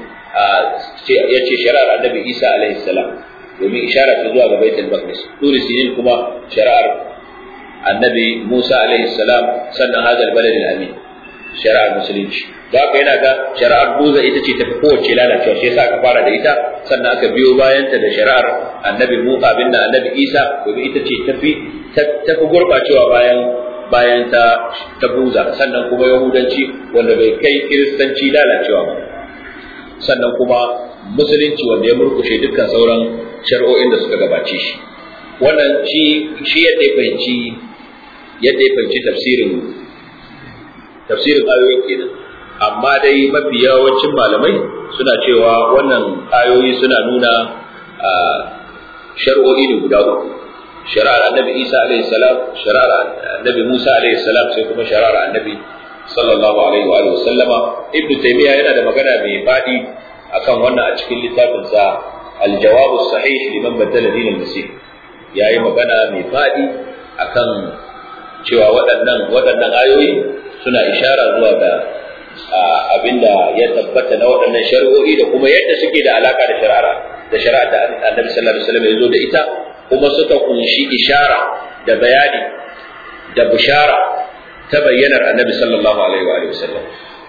ya ce shari'ar annabi isa alaihi salam domin ishara ta zuwa ga baitul maqdis turi sinin kuma shari'ar annabi Musa alaihi salam sannan hadal balad al-amin shari'ar musulunci da haka yana ga shari'ar buza ita ce tafi kowace lalacewa shi yasa aka fara da ita sannan aka biyo bayanta da shari'ar annabi Musa bin annabi Isa domin ita ce tafi tafi gurbacewa bayan bayan ta ta buza sannan kuma yahudanci wanda bai kai kiristanci lalacewa ba sannan kuma musulunci wanda ya murkushe dukkan sauran shari'o'in da suka gabace shi wannan shi shi yadda ya fahimci yadda ya fahimci tafsirin tafsirin ayoyin kenan amma dai mafi yawancin malamai suna cewa wannan ayoyi suna nuna shari'o'i ne guda uku shari'ar annabi isa alaihi salam shari'ar annabi musa alaihi salam sai kuma shari'ar annabi sallallahu alaihi wa alihi sallama ibnu taymiya yana da magana mai fadi akan wannan a cikin littafin sa al-jawab as-sahih liman badala din al-masih yayi magana mai fadi akan cewa waɗannan waɗannan ayoyi suna ishara zuwa ga abinda ya tabbata na waɗannan shari'o'i da kuma yadda suke da alaka da shari'a da shari'a da Annabi sallallahu alaihi wasallam ya zo da ita kuma suka kunshi ishara da bayani da bushara ta bayyanar Annabi sallallahu alaihi wa alihi wasallam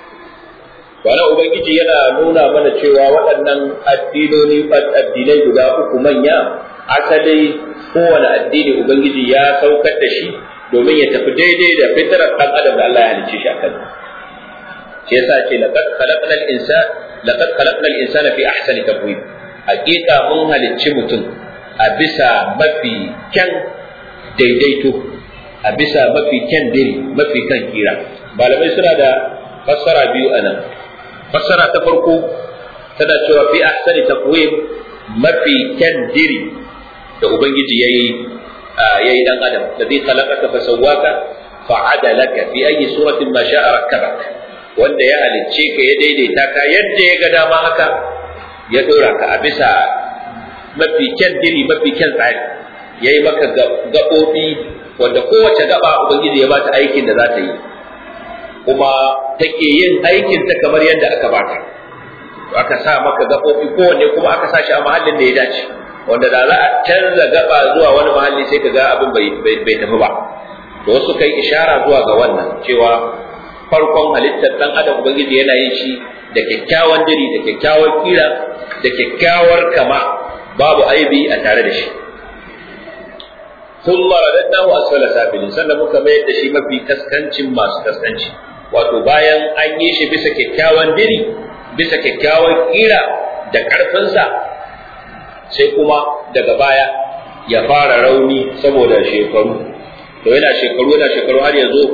Wani Ubangiji yana nuna mana cewa waɗannan addinoni addinai guda uku manya asali kowane addini Ubangiji ya saukar da shi domin ya tafi daidai da fitarar ɗan adam da Allah ya halicce shi a kan shi yasa ce laqad khalaqna al-insan laqad khalaqna al-insana fi ahsani taqwim hakika mun halicci mutum a bisa mafi kyan daidaito a bisa mafi kyan diri mafi kan kira malamai suna da fassara biyu anan fassara ta farko tana cewa fi ahsani taqwim mafi kyan diri da ubangiji yayi yayi dan adam ladhi khalaqaka fa sawwaka fa adalaka fi ayi suratin ma sha'a rakkabak wanda ya halicce ka ya daidaita ka yadda ya ga dama haka ya dora ka a bisa mafi kyan diri mafi kyan tsari yayi maka gaɓoɓi wanda kowace gaba ubangiji ya bata aikin da za ta yi kuma take yin aikin ta kamar yadda aka bata aka sa maka gaɓoɓi kowanne kuma aka sa shi a mahallin da ya dace wanda da za a canza gaba zuwa wani mahalli sai ka ga abin bai tafi ba da wasu kai ishara zuwa ga wannan cewa farkon halittar dan adam ubangiji yana yin shi da kyakkyawan diri da kyakkyawar kira da kyakkyawar kama babu aibi a tare da shi thumma radadnahu asfala safilin sannan muka mayar da shi mafi kaskancin masu kaskanci wato bayan an yi shi bisa kyakkyawan diri bisa kyakkyawar kira da karfinsa sai kuma daga baya ya fara rauni saboda shekaru to yana shekaru yana shekaru har ya zo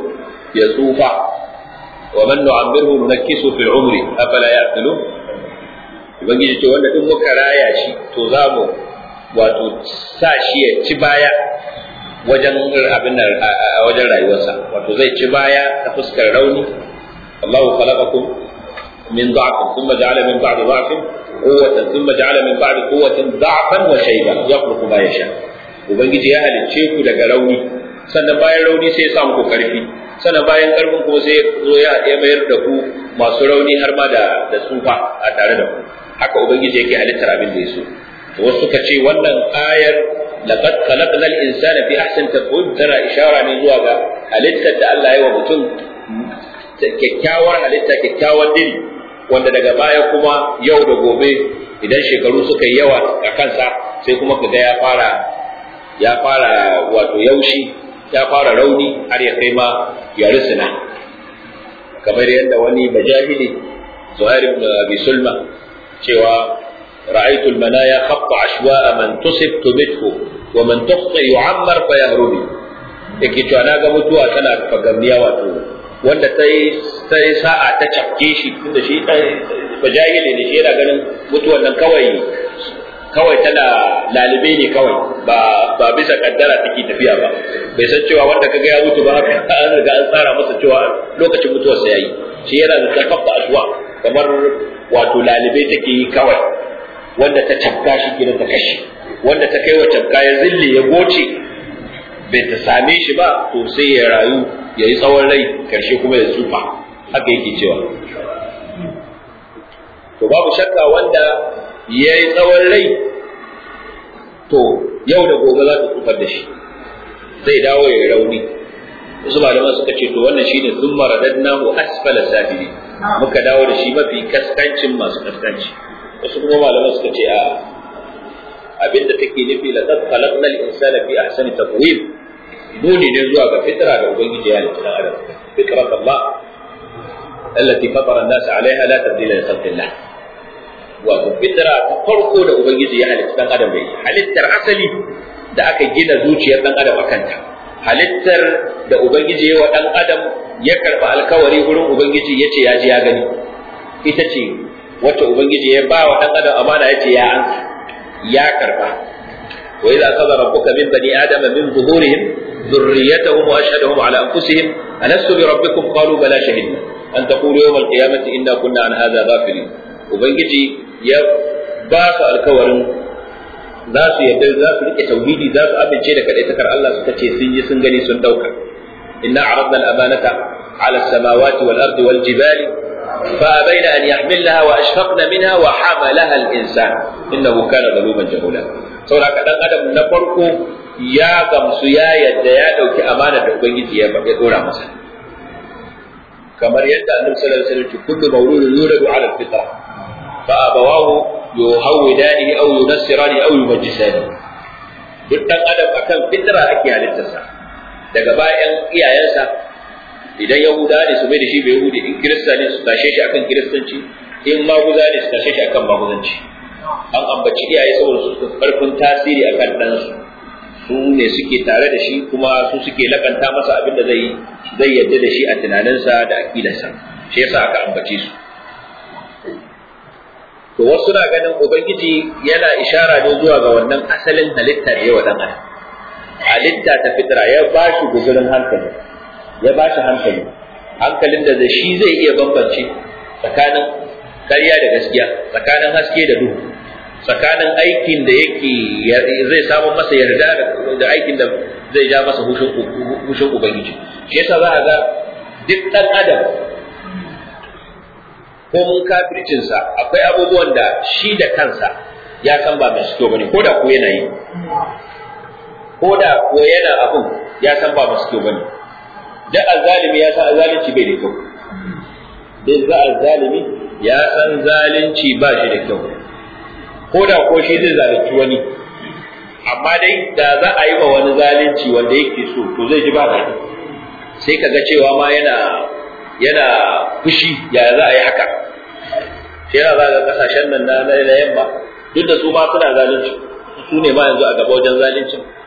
ya tsufa wa man nu'ammirhu nunakkisu fil umri afala ya'qilun ubangiji ce wanda duk muka raya shi to za mu wato sa shi ya ci baya wajen abin nan a wajen rayuwarsa wato zai ci baya ta fuskar rauni Allahu khalaqakum min dha'fin thumma ja'ala min ba'di dha'fin quwwatan thumma ja'ala min ba'di quwwatin dha'fan wa shayban yakhluqu ma yasha ubangiji ya halicce ku daga rauni sannan bayan rauni sai ya sa muku karfi sannan bayan karfin kuma sai zo ya mayar da ku masu rauni har ma da da tsufa a tare da ku haka ubangiji yake halittar abin da ya so wasu suka ce wannan ayar laqad khalaqnal insana fi ahsani taqwim tana ishara ne zuwa ga halittar da Allah ya wa mutum kyakkyawar halitta kyakkyawar diri wanda daga baya kuma yau da gobe idan shekaru suka yi yawa a kansa sai kuma kaga ya fara ya fara wato yaushi ya fara rauni har ya kai ma ya risina kamar yadda wani bajahili Zuhair ibn Abi Sulma cewa رأيت المنايا خط عشواء من تصب تمته ومن تخطئ يعمر فيهربي yake cewa na ga mutuwa tana fagamniya wato wanda ta yi sa'a ta cafke shi tunda shi bajahili ne shi yana ganin mutuwan nan kawai kawai tana lalibe ne kawai ba ba bisa kaddara take tafiya ba bai san cewa wanda kaga ya mutu ba haka an riga an tsara masa cewa lokacin mutuwarsa yayi shi yana da takaffa ashwa kamar wato lalibe take yi kawai wanda ta cafka shi gidan ta kashe wanda ta kai wa cafka ya zille ya goce bai ta same shi ba to sai ya rayu ya yi tsawon rai karshe kuma ya tsufa haka yake cewa to babu shakka wanda ya yi tsawon rai to yau da gobe za ta tsufar da shi zai dawo ya yi rauni wasu malaman suka ce to wannan shine sun maradadnahu asfala safili muka dawo da shi mafi kaskancin masu kaskanci wasu kuma malaman suka ce a abinda take nufi la qad khalaqnal insana fi ahsani taqwim nuni ne zuwa ga fitra da ubangiji ya halitta adam fitrat Allah allati fatara an-nas 'alayha la tabdila li khalqillah wato fitra ta farko da ubangiji ya halitta dan adam da halittar asali da aka gina zuciyar dan adam akan ta halittar da ubangiji ya wa dan adam ya karba alkawari gurin ubangiji yace ya ji ya gani ita ce wacce ubangiji ya ba wa dan adam amana yace ya an ya karba wa idza qada rabbuka min bani adama min zuhurihim ذريتهم واشهدهم على انفسهم الست بربكم قالوا بلى شهدنا ان تقولوا يوم القيامه انا كنا عن هذا غافلين ubangiji ya ba su alkawarin za su yadda za su rike tauhidi za su amince da kadaitakar Allah suka ce sun yi sun gani sun dauka inna aradna al-amanata ala as-samawati wal ardi wal jibali fa abaina an yahmilnaha wa ashfaqna minha wa hamalaha al-insan innahu kana zaluman jahula saboda dan adam na farko ya gamsu ya yadda ya dauki amana da ubangiji ya dora masa kamar yadda annabi sallallahu alaihi wasallam kullu mawludun yuladu ala al-fitra fa abawahu yuhawidanihi aw yunassirani aw yumajjisani duk dan adam akan fitra ake halittarsa daga bayan iyayensa idan yahuda ne su mai da shi bai yahudi in kirista ne su tashe shi akan kiristanci in maguza ne su tashe shi akan maguzanci an ambaci iyaye saboda su karfin tasiri akan ɗansu su ne suke tare da shi kuma su suke lakanta masa abin da zai zai yadda da shi a tunaninsa da aqidarsa shi yasa aka ambace su to wasu na ganin ubangiji yana ishara ne zuwa ga wannan asalin halitta da yawa dan adam halitta ta fitra ya ba shi guzurin hankali ya ba shi hankali hankalin da da shi zai iya bambance tsakanin ƙarya da gaskiya tsakanin haske da duhu tsakanin aikin da yake zai samu masa yarda da aikin da zai ja masa hushin ubangiji shi yasa za a ga duk ɗan adam ko mun kafircinsa akwai abubuwan da shi da kansa ya san ba mai kyau bane ko da ko yana yi ko da ko yana abun ya san ba mai kyau bane da azzalimi ya san azzalunci bai da kyau duk za azzalimi ya san zalunci ba shi da kyau ko da ko shi zai zalunci wani amma dai da za a yi wa wani zalunci wanda yake so to zai ji ba daɗi sai ka ga cewa ma yana yana fushi ya za a yi haka shi yana za ga kasashen nan na na yamma duk da su ma suna zalunci su ne ma yanzu a gaba wajen zaluncin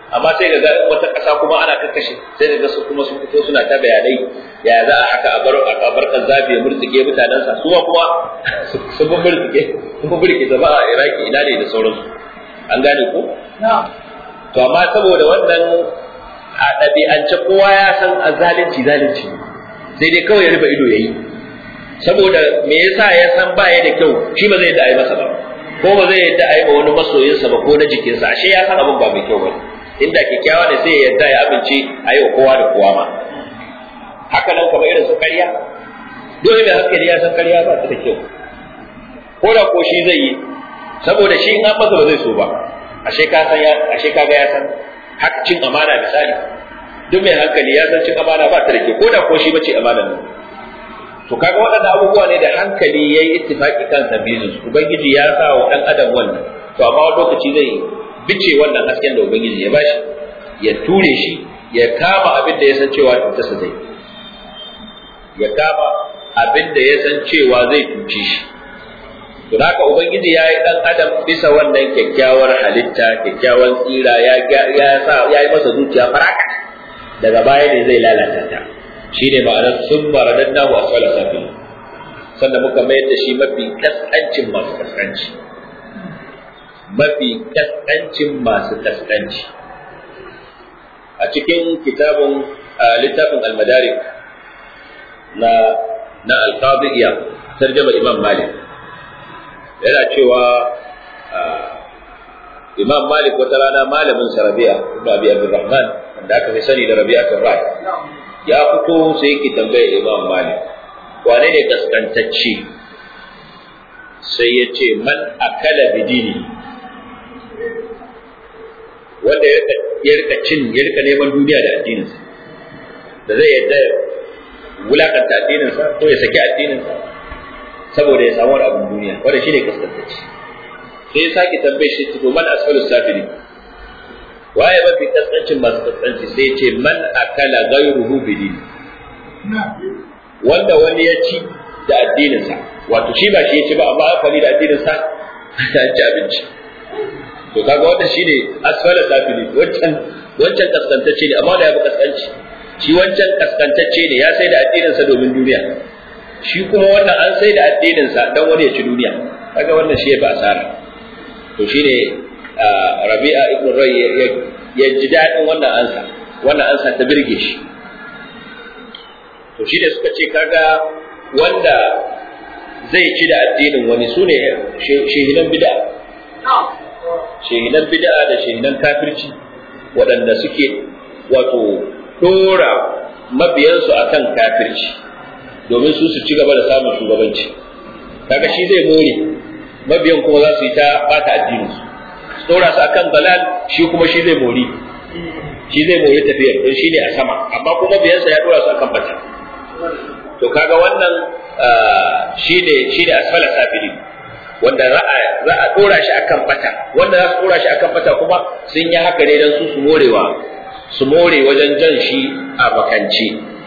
amma sai ga wata ƙasa kuma ana kakkashe sai ga su kuma sun fito suna ta bayanai ya za a haka a bar a bar zafi ya murtsike mutanensa su kuma sun bi murtsike sun bi murtsike zama a Iraki ina ne da sauransu an gane ko to amma saboda wannan a ɗabi'ance kowa ya san a zalunci zalunci sai dai kawai ya rufe ido yayi saboda me yasa ya san ba ya da kyau shi ba zai yadda a yi masa ba ko ba zai yadda a yi ma wani masoyinsa ba ko na jikinsa ashe ya san abin ba mai kyau ba inda kyakkyawa ne sai ya yadda ya abinci a yi wa kowa da kowa ma haka nan kamar irin su ƙarya dole mai hankali ya san ƙarya ba ta da kyau ko da ko shi zai yi saboda shi in an masa ba zai so ba ashe ka san ya ashe kaga ya san haka cin amana misali duk mai hankali ya san cin amana ba ta da kyau ko da ko shi bace amana nan to kaga waɗannan abubuwa ne da hankali yayi ittifaki kan sabizu ubangiji ya sa wa dan adam wannan to amma wani lokaci zai bice wannan hasken da ubangiji ya bashi ya ture shi ya kama abin da ya san cewa cutarsa zai ya kama abin da ya san cewa zai cuce shi to haka ubangiji ya yi dan adam bisa wannan kyakkyawar halitta kyakkyawan tsira ya ya sa ya yi masa zuciya faraka daga baya ne zai lalata ta shine ma'anar sun maradannahu asfala safil sannan muka mayar da shi mafi kaskancin masu kaskanci mafi kaskancin masu kaskanci a cikin kitabun littafin almadarik na na alqadiyya tarjama imam malik yana cewa imam malik wata rana malamin sa rabi'a ibn abi abdurrahman wanda aka fi sani da rabi'atul ra'i ya fito sai yake tambaye imam malik wane ne kaskantacce sai ya ce man akala bidini wanda ya rika cin ya rika neman duniya da addininsa da zai yadda ya wulakanta addininsa ko ya saki addininsa saboda ya samu abin duniya wanda shi ne kaskantacce sai ya sake tambaye shi to man asfalus safili waye mafi kaskancin masu kaskanci sai ya ce man akala ghayruhu bidini wanda wani ya ci da addininsa wato shi ba shi ya ci ba amma amfani da addininsa ta ci abinci to kaga wannan shine asfala safili wancan wancan kaskantacce ne amma da ya fi kaskanci shi wancan kaskantacce ne ya sai da addininsa domin duniya shi kuma wannan an sai da addininsa dan wani ya ci duniya kaga wannan shi ya fi asara to shine Rabi'a ibn Ray ya ji daɗin wannan ansa wannan ansa ta birge shi to shi da suka ce kaga wanda zai ci da addinin wani su ne shehinan bid'a shehinan bid'a da shehinan kafirci waɗanda suke wato ɗora mabiyansu akan kafirci domin su su ci gaba da samun shugabanci kaga shi zai more mabiyan kuma za su yi ta bata addininsu su ɗora su akan dalal shi kuma shi zai mori shi zai mori tafiyar don shi ne a sama amma kuma biyansa ya ɗora su akan bata to kaga wannan shine shine asfala safili wanda za a za a dora shi akan bata wanda za su dora shi akan bata kuma sun yi haka ne dan su su morewa su more wajen jan shi a bakanci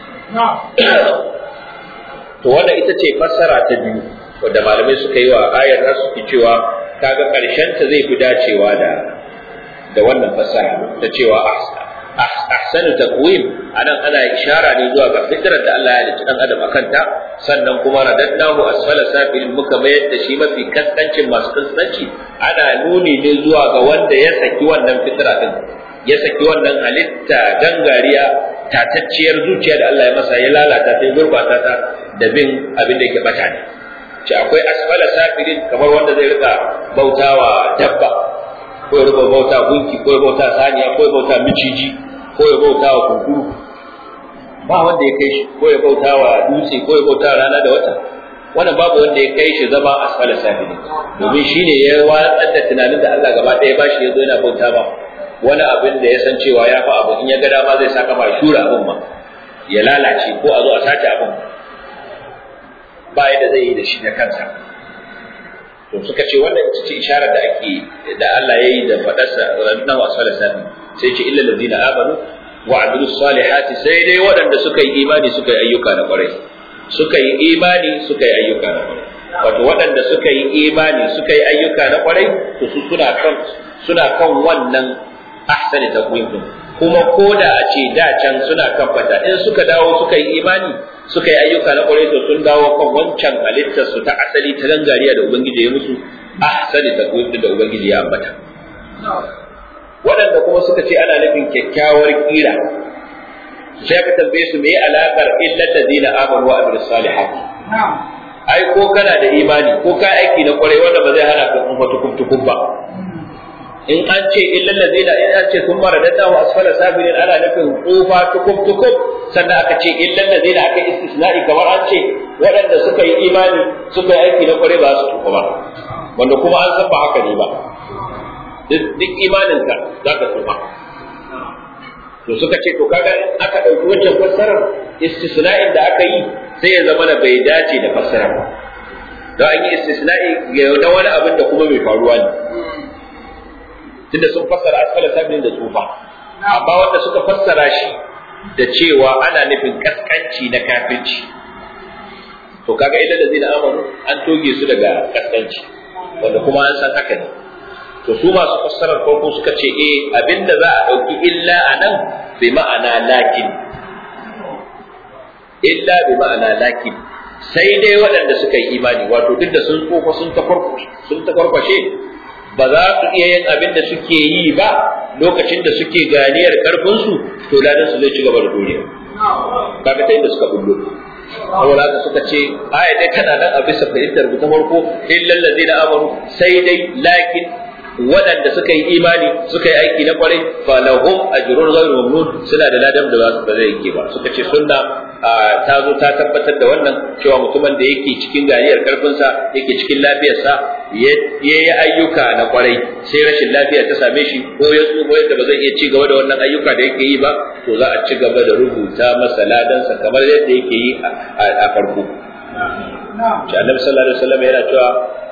to wannan ita ce fassara ta biyu wanda malamai suka yi wa ayar za su cewa kaga karshen ta zai fi dacewa da da wannan fassara ta cewa ahsanu taqwim anan ana ishara ne zuwa ga fitrar da Allah ya halicci dan adam akan ta sannan kuma radadnahu asfala safilin muka mayar da shi mafi kaskancin masu kaskanci ana nuni ne zuwa ga wanda ya saki wannan fitra din ya saki wannan halitta gangariya tatacciyar zuciya da Allah ya masa ya lalata ta ya gurbata ta da bin abin da yake bata ne ce akwai asfala safilin kamar wanda zai rika bautawa dabba ko ya ruba bauta gunki ko ya bauta saniya ko ya bauta miciji ko ya bauta wa kunkuru ba wanda ya kai shi ko ya bauta wa dutse ko ya bauta rana da wata wannan babu wanda ya kai shi zama asfala safili domin shine ya watsar da tunanin da Allah gaba ɗaya ba shi ya zo yana bauta ba wani abin da ya san cewa ya fa abu in ya ga dama zai saka ma shura abin ma ya lalace ko a zo a sace abin ba yadda zai yi da shi da kansa to suka ce wannan ita ce isharar da ake da Allah ya yi da fadarsa ranar wasu sani sai ce illa ladina amanu wa amilu salihati sai dai waɗanda suka yi imani suka yi ayyuka na ƙwarai suka yi imani suka yi ayyuka na ƙwarai wato waɗanda suka yi imani suka yi ayyuka na ƙwarai to su suna kan suna kan wannan ahsani taqwim kuma ko da a ce da can suna kabbata in suka dawo suka yi imani suka yi ayyuka na kwarai to sun dawo kan wancan halittar su ta asali ta gangariya da ubangiji ya musu ahsani taqwim da ubangiji ya ambata waɗanda kuma suka ce ana nufin kyakkyawar kira sai ka tambaye su me alakar illal ladina amanu wa amilus salihat ai ko kana da imani ko ka aiki na kwarai wanda ba zai hana ka kuma tukum ba in an ce illal ladina in an ce sun mara dadda wa asfala sabirin ana nufin tsufa tukum tukum sannan aka ce illal ladina aka istisna'i kamar an ce waɗanda suka yi imani suka yi aiki na kwarai ba su tuku ba wanda kuma an san ba haka ne ba duk imaninka za ka tsufa to suka ce to kaga in aka ɗauki wancan fassarar istisna'in da aka yi sai ya zama da bai dace da fassara ba don an yi istisna'i ga na wani abin da kuma bai faruwa ne tunda sun fassara asfala sabin da tsufa amma wanda suka fassara shi da cewa ana nufin kaskanci na kafirci to kaga idan da zai da amanu an toge su daga kaskanci wanda kuma an san haka ne to su masu fassarar farko suka ce eh abinda za a ɗauki illa a nan bi ma'ana lakin illa bi ma'ana lakin sai dai waɗanda suka yi imani wato duk da sun tsofa sun sun tafarkwashe ba za su iya yin abin da suke yi ba lokacin da suke ganiyar karfinsu to ladan su zai ci gaba da duniya kaga ta inda suka bullo saboda haka suka ce aya dai tana nan a bisa fahimtar ta farko illal ladina amanu sai dai lakin waɗanda suka yi imani suka yi aiki na kwarai fa lahum ajrun ghayru mamnun suna da ladan da ba zai yake ba suka ce sunna ta zo ta tabbatar da wannan cewa mutumin da yake cikin ganiyar karfinsa yake cikin lafiyarsa ya yi ayyuka na kwarai sai rashin lafiya ta same shi ko ya tsufa yadda ba zai iya ci gaba da wannan ayyuka da yake yi ba to za a ci gaba da rubuta masa ladansa kamar yadda yake yi a farko. Annabi sallallahu alaihi wasallam yana cewa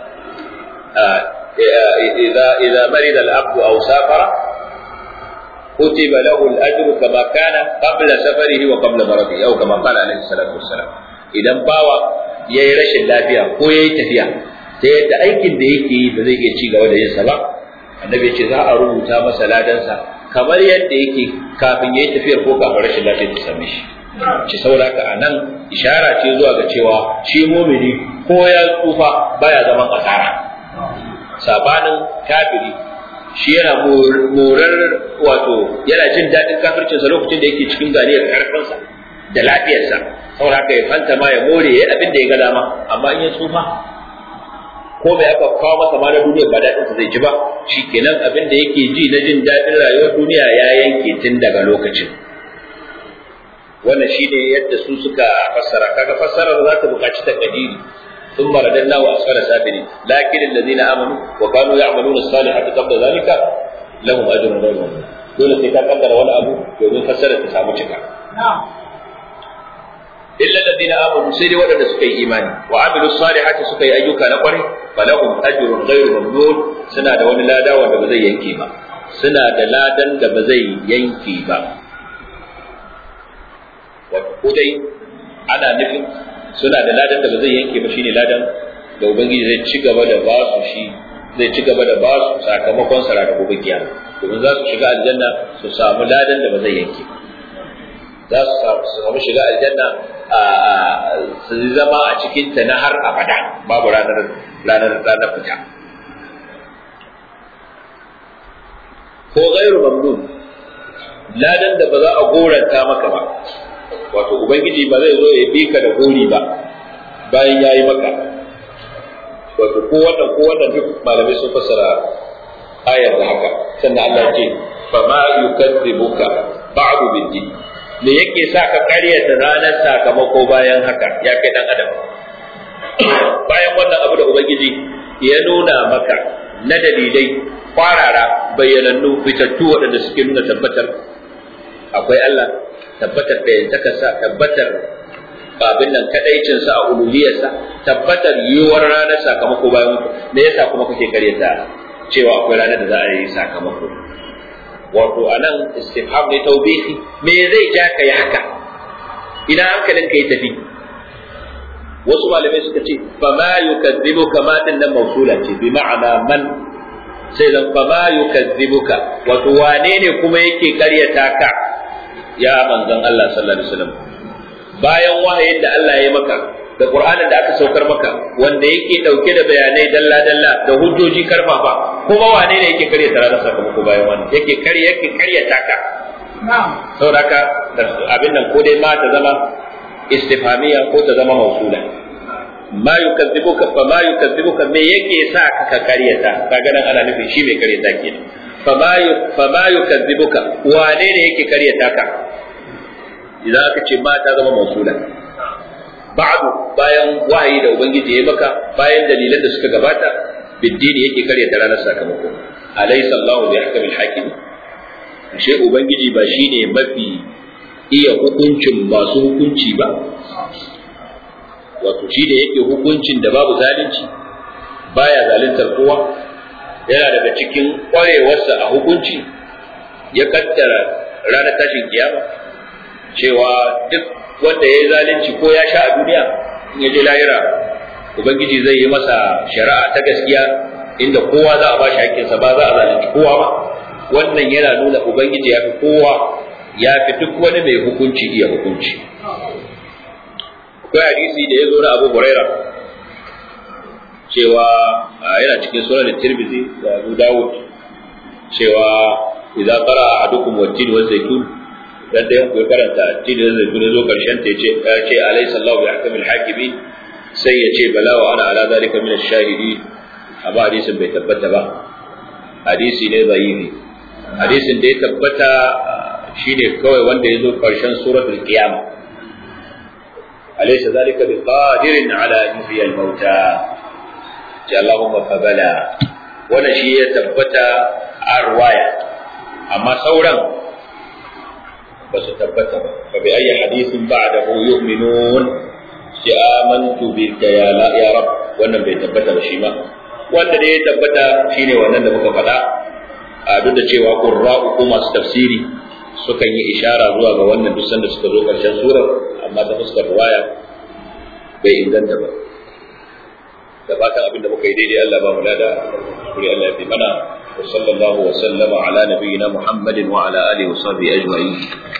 إذا إذا مرض العبد أو سافر كتب له الأجر كما كان قبل سفره وقبل مرضه أو كما قال عليه الصلاة والسلام إذا باوى ya yi rashin lafiya ko ya yi tafiya ta yadda aikin da yake yi ba zai iya ci gaba da yin sa ba annabi ce za a rubuta masa ladansa kamar yadda yake kafin ya yi tafiyar ko kafin rashin lafiya ta same shi ci saboda haka a nan ishara ce zuwa ga cewa shi mumini ko ya tsufa baya zaman asara sabanin kafiri shi yana morar wato yana jin daɗin kafircinsa lokacin da yake cikin ganiyar karfinsa da lafiyarsa saboda haka ya fanta ma ya more ya abin da ya ga dama amma in ya tsufa ko mai aka kawo masa ma na duniya ba daɗinsa zai ji ba shi kenan abin da yake ji na jin daɗin rayuwar duniya ya yanke tun daga lokacin wannan shine yadda su suka fassara kaga fassarar za ta buƙaci takadiri ثم رددناه أسفل سافلين لكن الذين آمنوا وكانوا يعملون الصالحات قبل ذلك لهم أجر غير ممنون dole sai ka kaddara wani abu domin fassarar ta samu cika illa alladhina amanu sai dai waɗanda suka yi imani wa amilu salihati suka yi ayyuka na kwarai falahum ajrun ghairu mamnun suna da wani lada wanda ba zai yanke ba suna da ladan da ba zai yanke ba wato ko dai ana nufin suna da ladan da ba zai yanke ba shine ladan da ubangiji zai ci gaba da ba su shi zai ci gaba da ba su sakamakon sa da gobe kiyama domin za su shiga aljanna su samu ladan da ba zai yanke ba za su samu shiga aljanna a su zama a cikin ta na har abada babu ranar ranar ranar fita ko gairu mamnun ladan da ba za a goranta maka ba wato ubangiji ba zai zo ya bi ka da gori ba bayan ya yi maka wato ko wannan ko wannan duk malamai sun fassara ayar da haka sannan Allah ce fa ma yukadzibuka ba'du biddi me yake sa ka karyata ranar sakamako bayan haka ya kai dan adam bayan wannan abu da ubangiji ya nuna maka na dalilai kwarara bayyanannu fitattu waɗanda suke nuna tabbatar akwai Allah tabbatar da yantakarsa tabbatar abin nan kadaicinsa a uluhiyarsa tabbatar yiwuwar ranar sakamako bayan mutu me yasa kuma kake karyata cewa akwai ranar da za a yi sakamako wato anan istifham ne tawbihi me zai ja ka yi haka ina hankalin ka yi tafi wasu malamai suka ce fa ma yukadzibu kama din nan mausula ce bi ma'ana man sai zan fa ma yukazzibuka wato wane ne kuma yake karyata ka ya manzon Allah sallallahu alaihi wasallam bayan wahayin da Allah ya yi maka da Qur'anin da aka saukar maka wanda yake dauke da bayanai dalla dalla da hujjoji karfafa kuma wane ne yake karyata ranar sakamako bayan wannan yake karya yake karyata ka saboda haka abin nan ko dai ma ta zama istifhamiya ko ta zama mausula ma yukazzibuka fa ma yukazzibuka me yake sa ka ka karyata kaga nan ana nufin shi mai karyata kenan fa ma fa ma yukazzibuka wane ne yake karyata ka idan aka ce ma ta zama mausula ba'du bayan wahayi da ubangiji ya maka bayan dalilan da suka gabata biddini yake karyata ranar sakamako alaysa Allahu bi ahkamil hakim ashe ubangiji ba shine mafi iya hukuncin masu hukunci ba wato shi da yake hukuncin da babu zalunci baya zaluntar kowa yana daga cikin ƙwarewarsa a hukunci ya kaddara ranar tashin kiyama cewa duk wanda ya yi zalunci ko ya sha a duniya in ya je lahira ubangiji zai yi masa shari'a ta gaskiya inda kowa za a ba shi haƙƙinsa ba za a zalunci kowa ba wannan yana nuna ubangiji ya fi kowa ya fi duk wani mai hukunci iya hukunci akwai hadisi da ya zo na abu huraira cewa yana cikin sunan tirmidhi da abu dawud cewa idan qara ahadukum wat-tin wa zaytun dan da ya karanta tin da zaytun zo karshen ta yace ya ce alaysa Allahu bi ahkamil hakimin sai ya ce bala wa ana ala zalika min ash-shahidin amma hadisin bai tabbata ba hadisi ne zaifi hadisin da ya tabbata shine kawai wanda ya zo karshen suratul qiyama alaysa zalika biqadirin ala an yuhyiya al-mauta ce Allahumma fa bala wannan shi ya tabbata a ruwaya amma sauran ba su tabbata ba fa bi ayi hadithin ba'dahu yu'minun shi amantu bika ya la ya rab wannan bai tabbata ba shi ma wanda da ya tabbata shine wannan da muka faɗa a duk da cewa qurra'u ko masu tafsiri sukan yi ishara zuwa ga wannan duk sanda suka zo karshen surar amma ta fuskar ruwaya bai inganta ba da fatan abin da muka yi daidai Allah ba mu lada kuri Allah ya fi mana wa sallallahu wa sallama ala nabiyyina Muhammadin wa ala alihi wa sahbihi ajma'in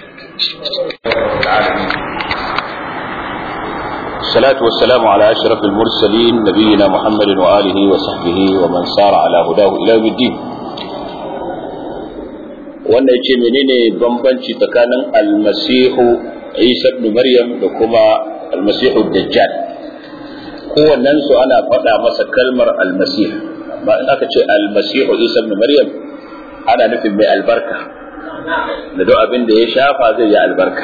الصلاة والسلام على أشرف المرسلين نبينا محمد وآله وصحبه ومن سار على هداه إلى يوم الدين wannan yace menene bambanci tsakanin almasihu Isa ibn Maryam da kuma almasihu dajjal kowannen su ana faɗa masa kalmar almasih ba in aka ce almasihu Isa ibn Maryam ana nufin mai albarka da duk abin da ya shafa zai yi albarka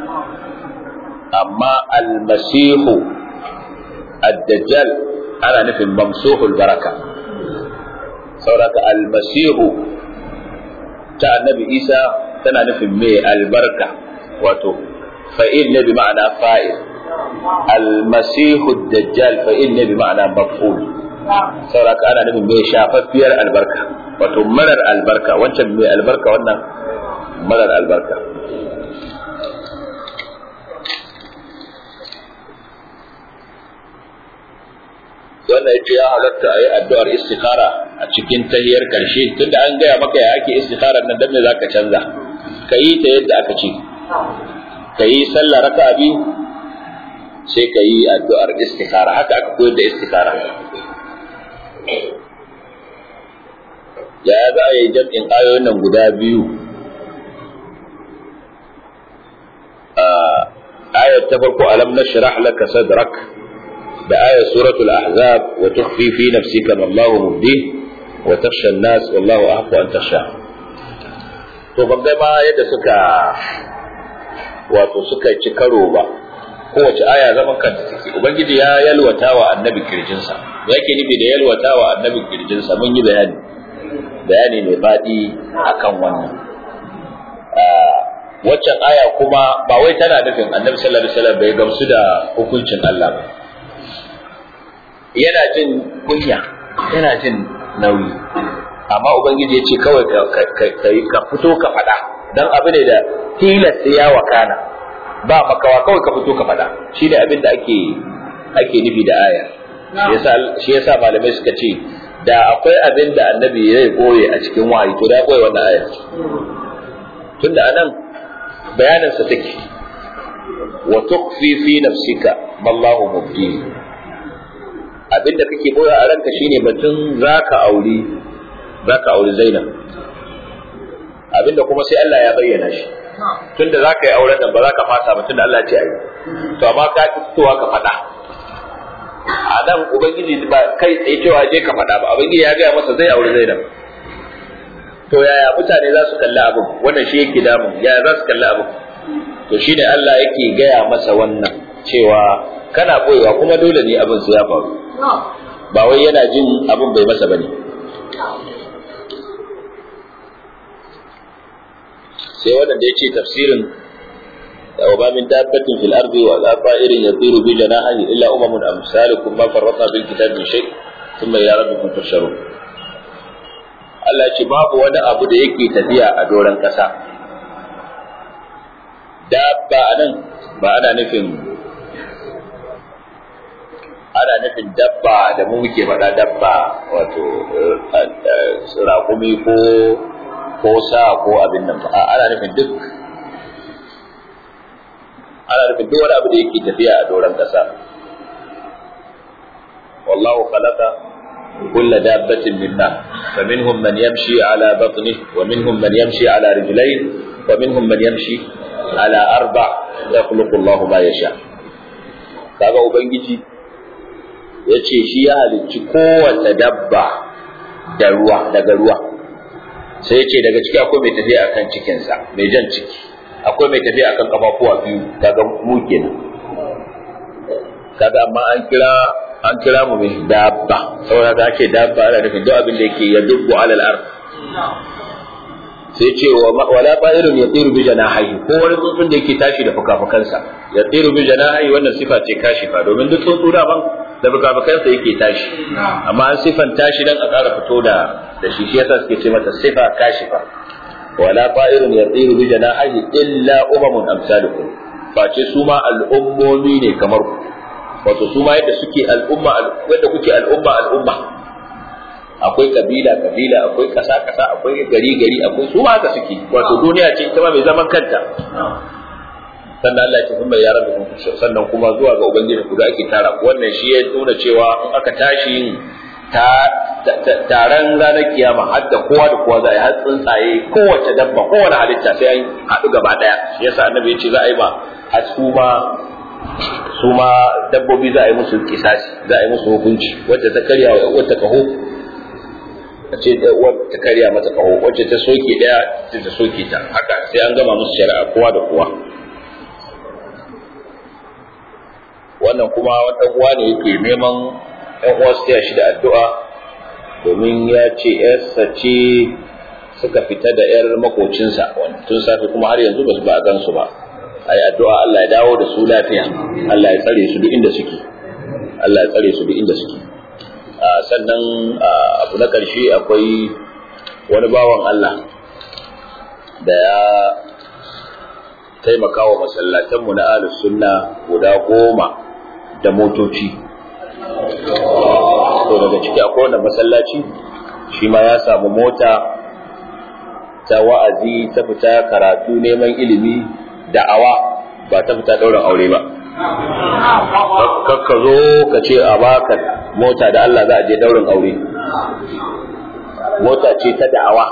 amma almasihu ad-dajjal ana nufin mamsuhul baraka sauraka almasihu ta annabi isa tana nufin mai albarka wato fa'il ne bi ma'ana fa'il almasihu dajjal fa'il ne bi ma'ana maf'ul sauraka ana nufin mai shafaffiyar albarka wato marar albarka wancan mai albarka wannan marar albarka wannan yace ya halatta a yi addu'ar istikhara a cikin tahiyar karshe tunda an gaya maka ya ake istikharar nan dan me zaka canza ka yi ta yadda aka ce ka yi sallah raka'a biyu sai ka yi addu'ar istikhara haka aka koyar da istikhara ya za a yi jam'in ayoyin nan guda biyu ayat ta farko alam nashrah laka sadrak da ayar suratul ahzab wa tukhfi fi nafsika ma Allahu mubdi wa takhsha an-nas wallahu ahqqu an takhsha to ban ga ma yadda suka wato suka ci karo ba kowace aya zaman kanta take ubangiji ya yalwata wa annabi kirjinsa me yake nufi da yalwata wa annabi kirjinsa mun yi bayani bayani mai faɗi akan wannan waccan aya kuma ba wai tana nufin annabi sallallahu alaihi wasallam bai gamsu da hukuncin Allah ba yana jin kunya yana jin nauyi amma ubangiji ya ce kawai ka fito ka faɗa don abu ne da tilasta ya wakana ba makawa kawai ka fito ka faɗa shi ne abin da ake ake nufi da aya shi yasa malamai suka ce da akwai abin da annabi ya koye a cikin wahayi to da ya koye wannan aya tunda anan bayanin sa take wa tukhfi fi nafsika mallahu mubdi abin da kake koya a ranka shine batun zaka auri zaka auri Zainab abin da kuma sai Allah ya bayyana shi tunda zaka yi auren nan ba za ka fasa ba tunda Allah ya ce ayi to amma ka fitowa ka faɗa a nan ubangiji ba kai tsaye cewa je ka faɗa ba ubangiji ya gaya masa zai aure zainab to yaya mutane za su kalli abin wannan shi yake damu yaya za su kalli abin to shi ne Allah yake gaya masa wannan cewa kana boyewa kuma dole ne abin su ya faru ba wai yana jin abin bai masa bane sai wannan da yace tafsirin وما من دابة في الأرض ولا طائر يطير بجناحه إلا أمم أمثالكم ما فرطنا بالكتاب من شيء ثم إلى ربكم تحشرون Allah ce babu wani abu da yake tafiya a doron ƙasa. Dabba a nan ba ana nufin ana nufin dabba da mu muke faɗa dabba wato raƙumi ko ko sa ko abin nan ba ana nufin duk ana nufin duk wani abu da yake tafiya a doron ƙasa wallahu khalaqa kulla dabbatin min ma faminhum man yamshi ala batnihi wa minhum man yamshi ala rijlayn wa minhum man yamshi ala arba yakhluqu Allahu ma yasha kaga ubangiji yace shi ya halicci kowace dabba da ruwa daga ruwa sai yace daga ciki akwai mai tafiya akan cikinsa mai jan ciki akwai mai tafiya akan kafafuwa biyu kaga mu kenan kaga amma an kira an kira mu mai dabba saboda da ake dabba ana nufin duk abin da yake ya dubbu alal ard sai ce wa wala ta'irun yatiru bi janahihi ko wani tsuntsun da yake tashi da fukafukansa yatiru bi janahihi wannan sifa ce kashifa domin duk tsuntsu da ban da fukafukansa yake tashi amma an sifan tashi dan a ƙara fito da da shi shi yasa suke ce mata sifa kashifa ولا طائر يطير بجناحيه إلا أمم أمثالكم face su ma al'ummomi ne kamar ku wato su ma yadda suke al'umma yadda kuke al'umma al'umma akwai kabila kabila akwai kasa kasa akwai gari gari akwai su ma haka suke wato duniya ce ita ma mai zaman kanta sannan Allah ya ce kuma ya rabbi kun sannan kuma zuwa ga ubangiji ku da ake tara wannan shi ya nuna cewa in aka tashi taron ranar kiyama har da kowa da kowa za a yi har tsuntsaye kowace dabba kowane halitta sai an haɗu gaba ɗaya shi yasa annabi ya ce za a yi ma har su ma su ma dabbobi za a yi musu kisasi za a yi musu hukunci wacce ta karya wata kaho a ce ta karya mata kaho wacce ta soke ɗaya ta soke ta haka sai an gama musu shari'a kowa da kowa wannan kuma wata uwa ne yake neman ‘yan uwa su shi da addu'a domin ya ce ‘yarsa ce suka fita da ‘yar makocinsa tun safe kuma har yanzu ba su ba a gansu ba a yi addu'a Allah ya dawo da su lafiya Allah ya tsare su duk inda suke Allah ya tsare su duk inda suke sannan abu na ƙarshe akwai wani bawan Allah da ya taimaka wa masallatanmu na ahlus sunna guda goma da motoci to daga ciki akwai wanda masallaci shi ma ya samu mota ta wa'azi ta fita karatu neman ilimi da'awa ba ta fita ɗaurin aure ba kakka zo ka ce a baka mota da Allah za a je ɗaurin aure mota ce ta da'awa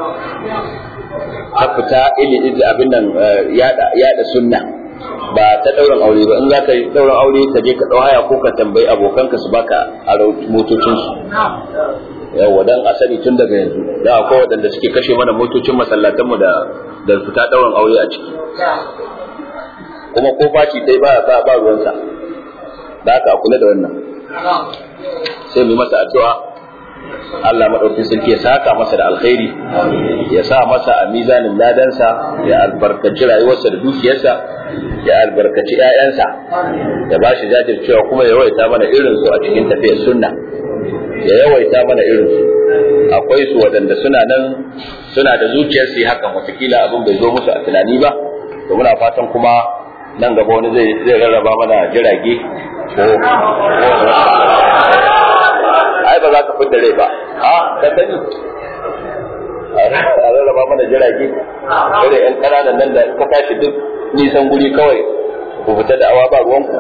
ta fita ilimi abin nan yada sunna ba ta ɗaurin aure ba in za ka yi ɗaurin aure ka je ka ɗau haya ko ka tambayi abokanka su baka a motocinsu yawa dan a sani tun daga yanzu da akwai waɗanda suke kashe mana motocin masallatanmu da da fita ɗaurin aure a ciki kuma ko faci dai ba ba ba ruwansa da haka a kula da wannan sai mu masa addu'a Allah maɗaukin sarki ya saka masa da alkhairi ya sa masa a mizanin ladansa ya albarkaci rayuwarsa da dukiyarsa ya albarkaci ‘ya'yansa ya ba shi jajircewa kuma ya yawaita mana irin su a cikin tafiyar sunna ya yawaita mana irin su akwai su waɗanda suna nan suna da zuciyar su hakan watakila abin bai zo musu a tunani ba to muna fatan kuma nan gaba wani zai rarraba mana jirage ko ai ba za ka fidda rai ba a ka sani a rarraba mana jirage irin yan ƙananan nan da ka tashi duk nisan guri kawai ku fita da awa ba ruwanku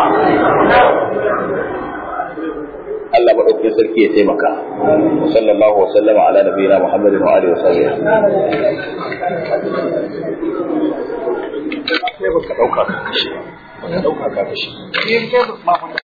Allah maɗauki sarki ya taimaka wa sallallahu wa sallama ala nabiyina Muhammadin wa alihi wa sahbihi sai baka dauka ka kashe baka dauka ka kashe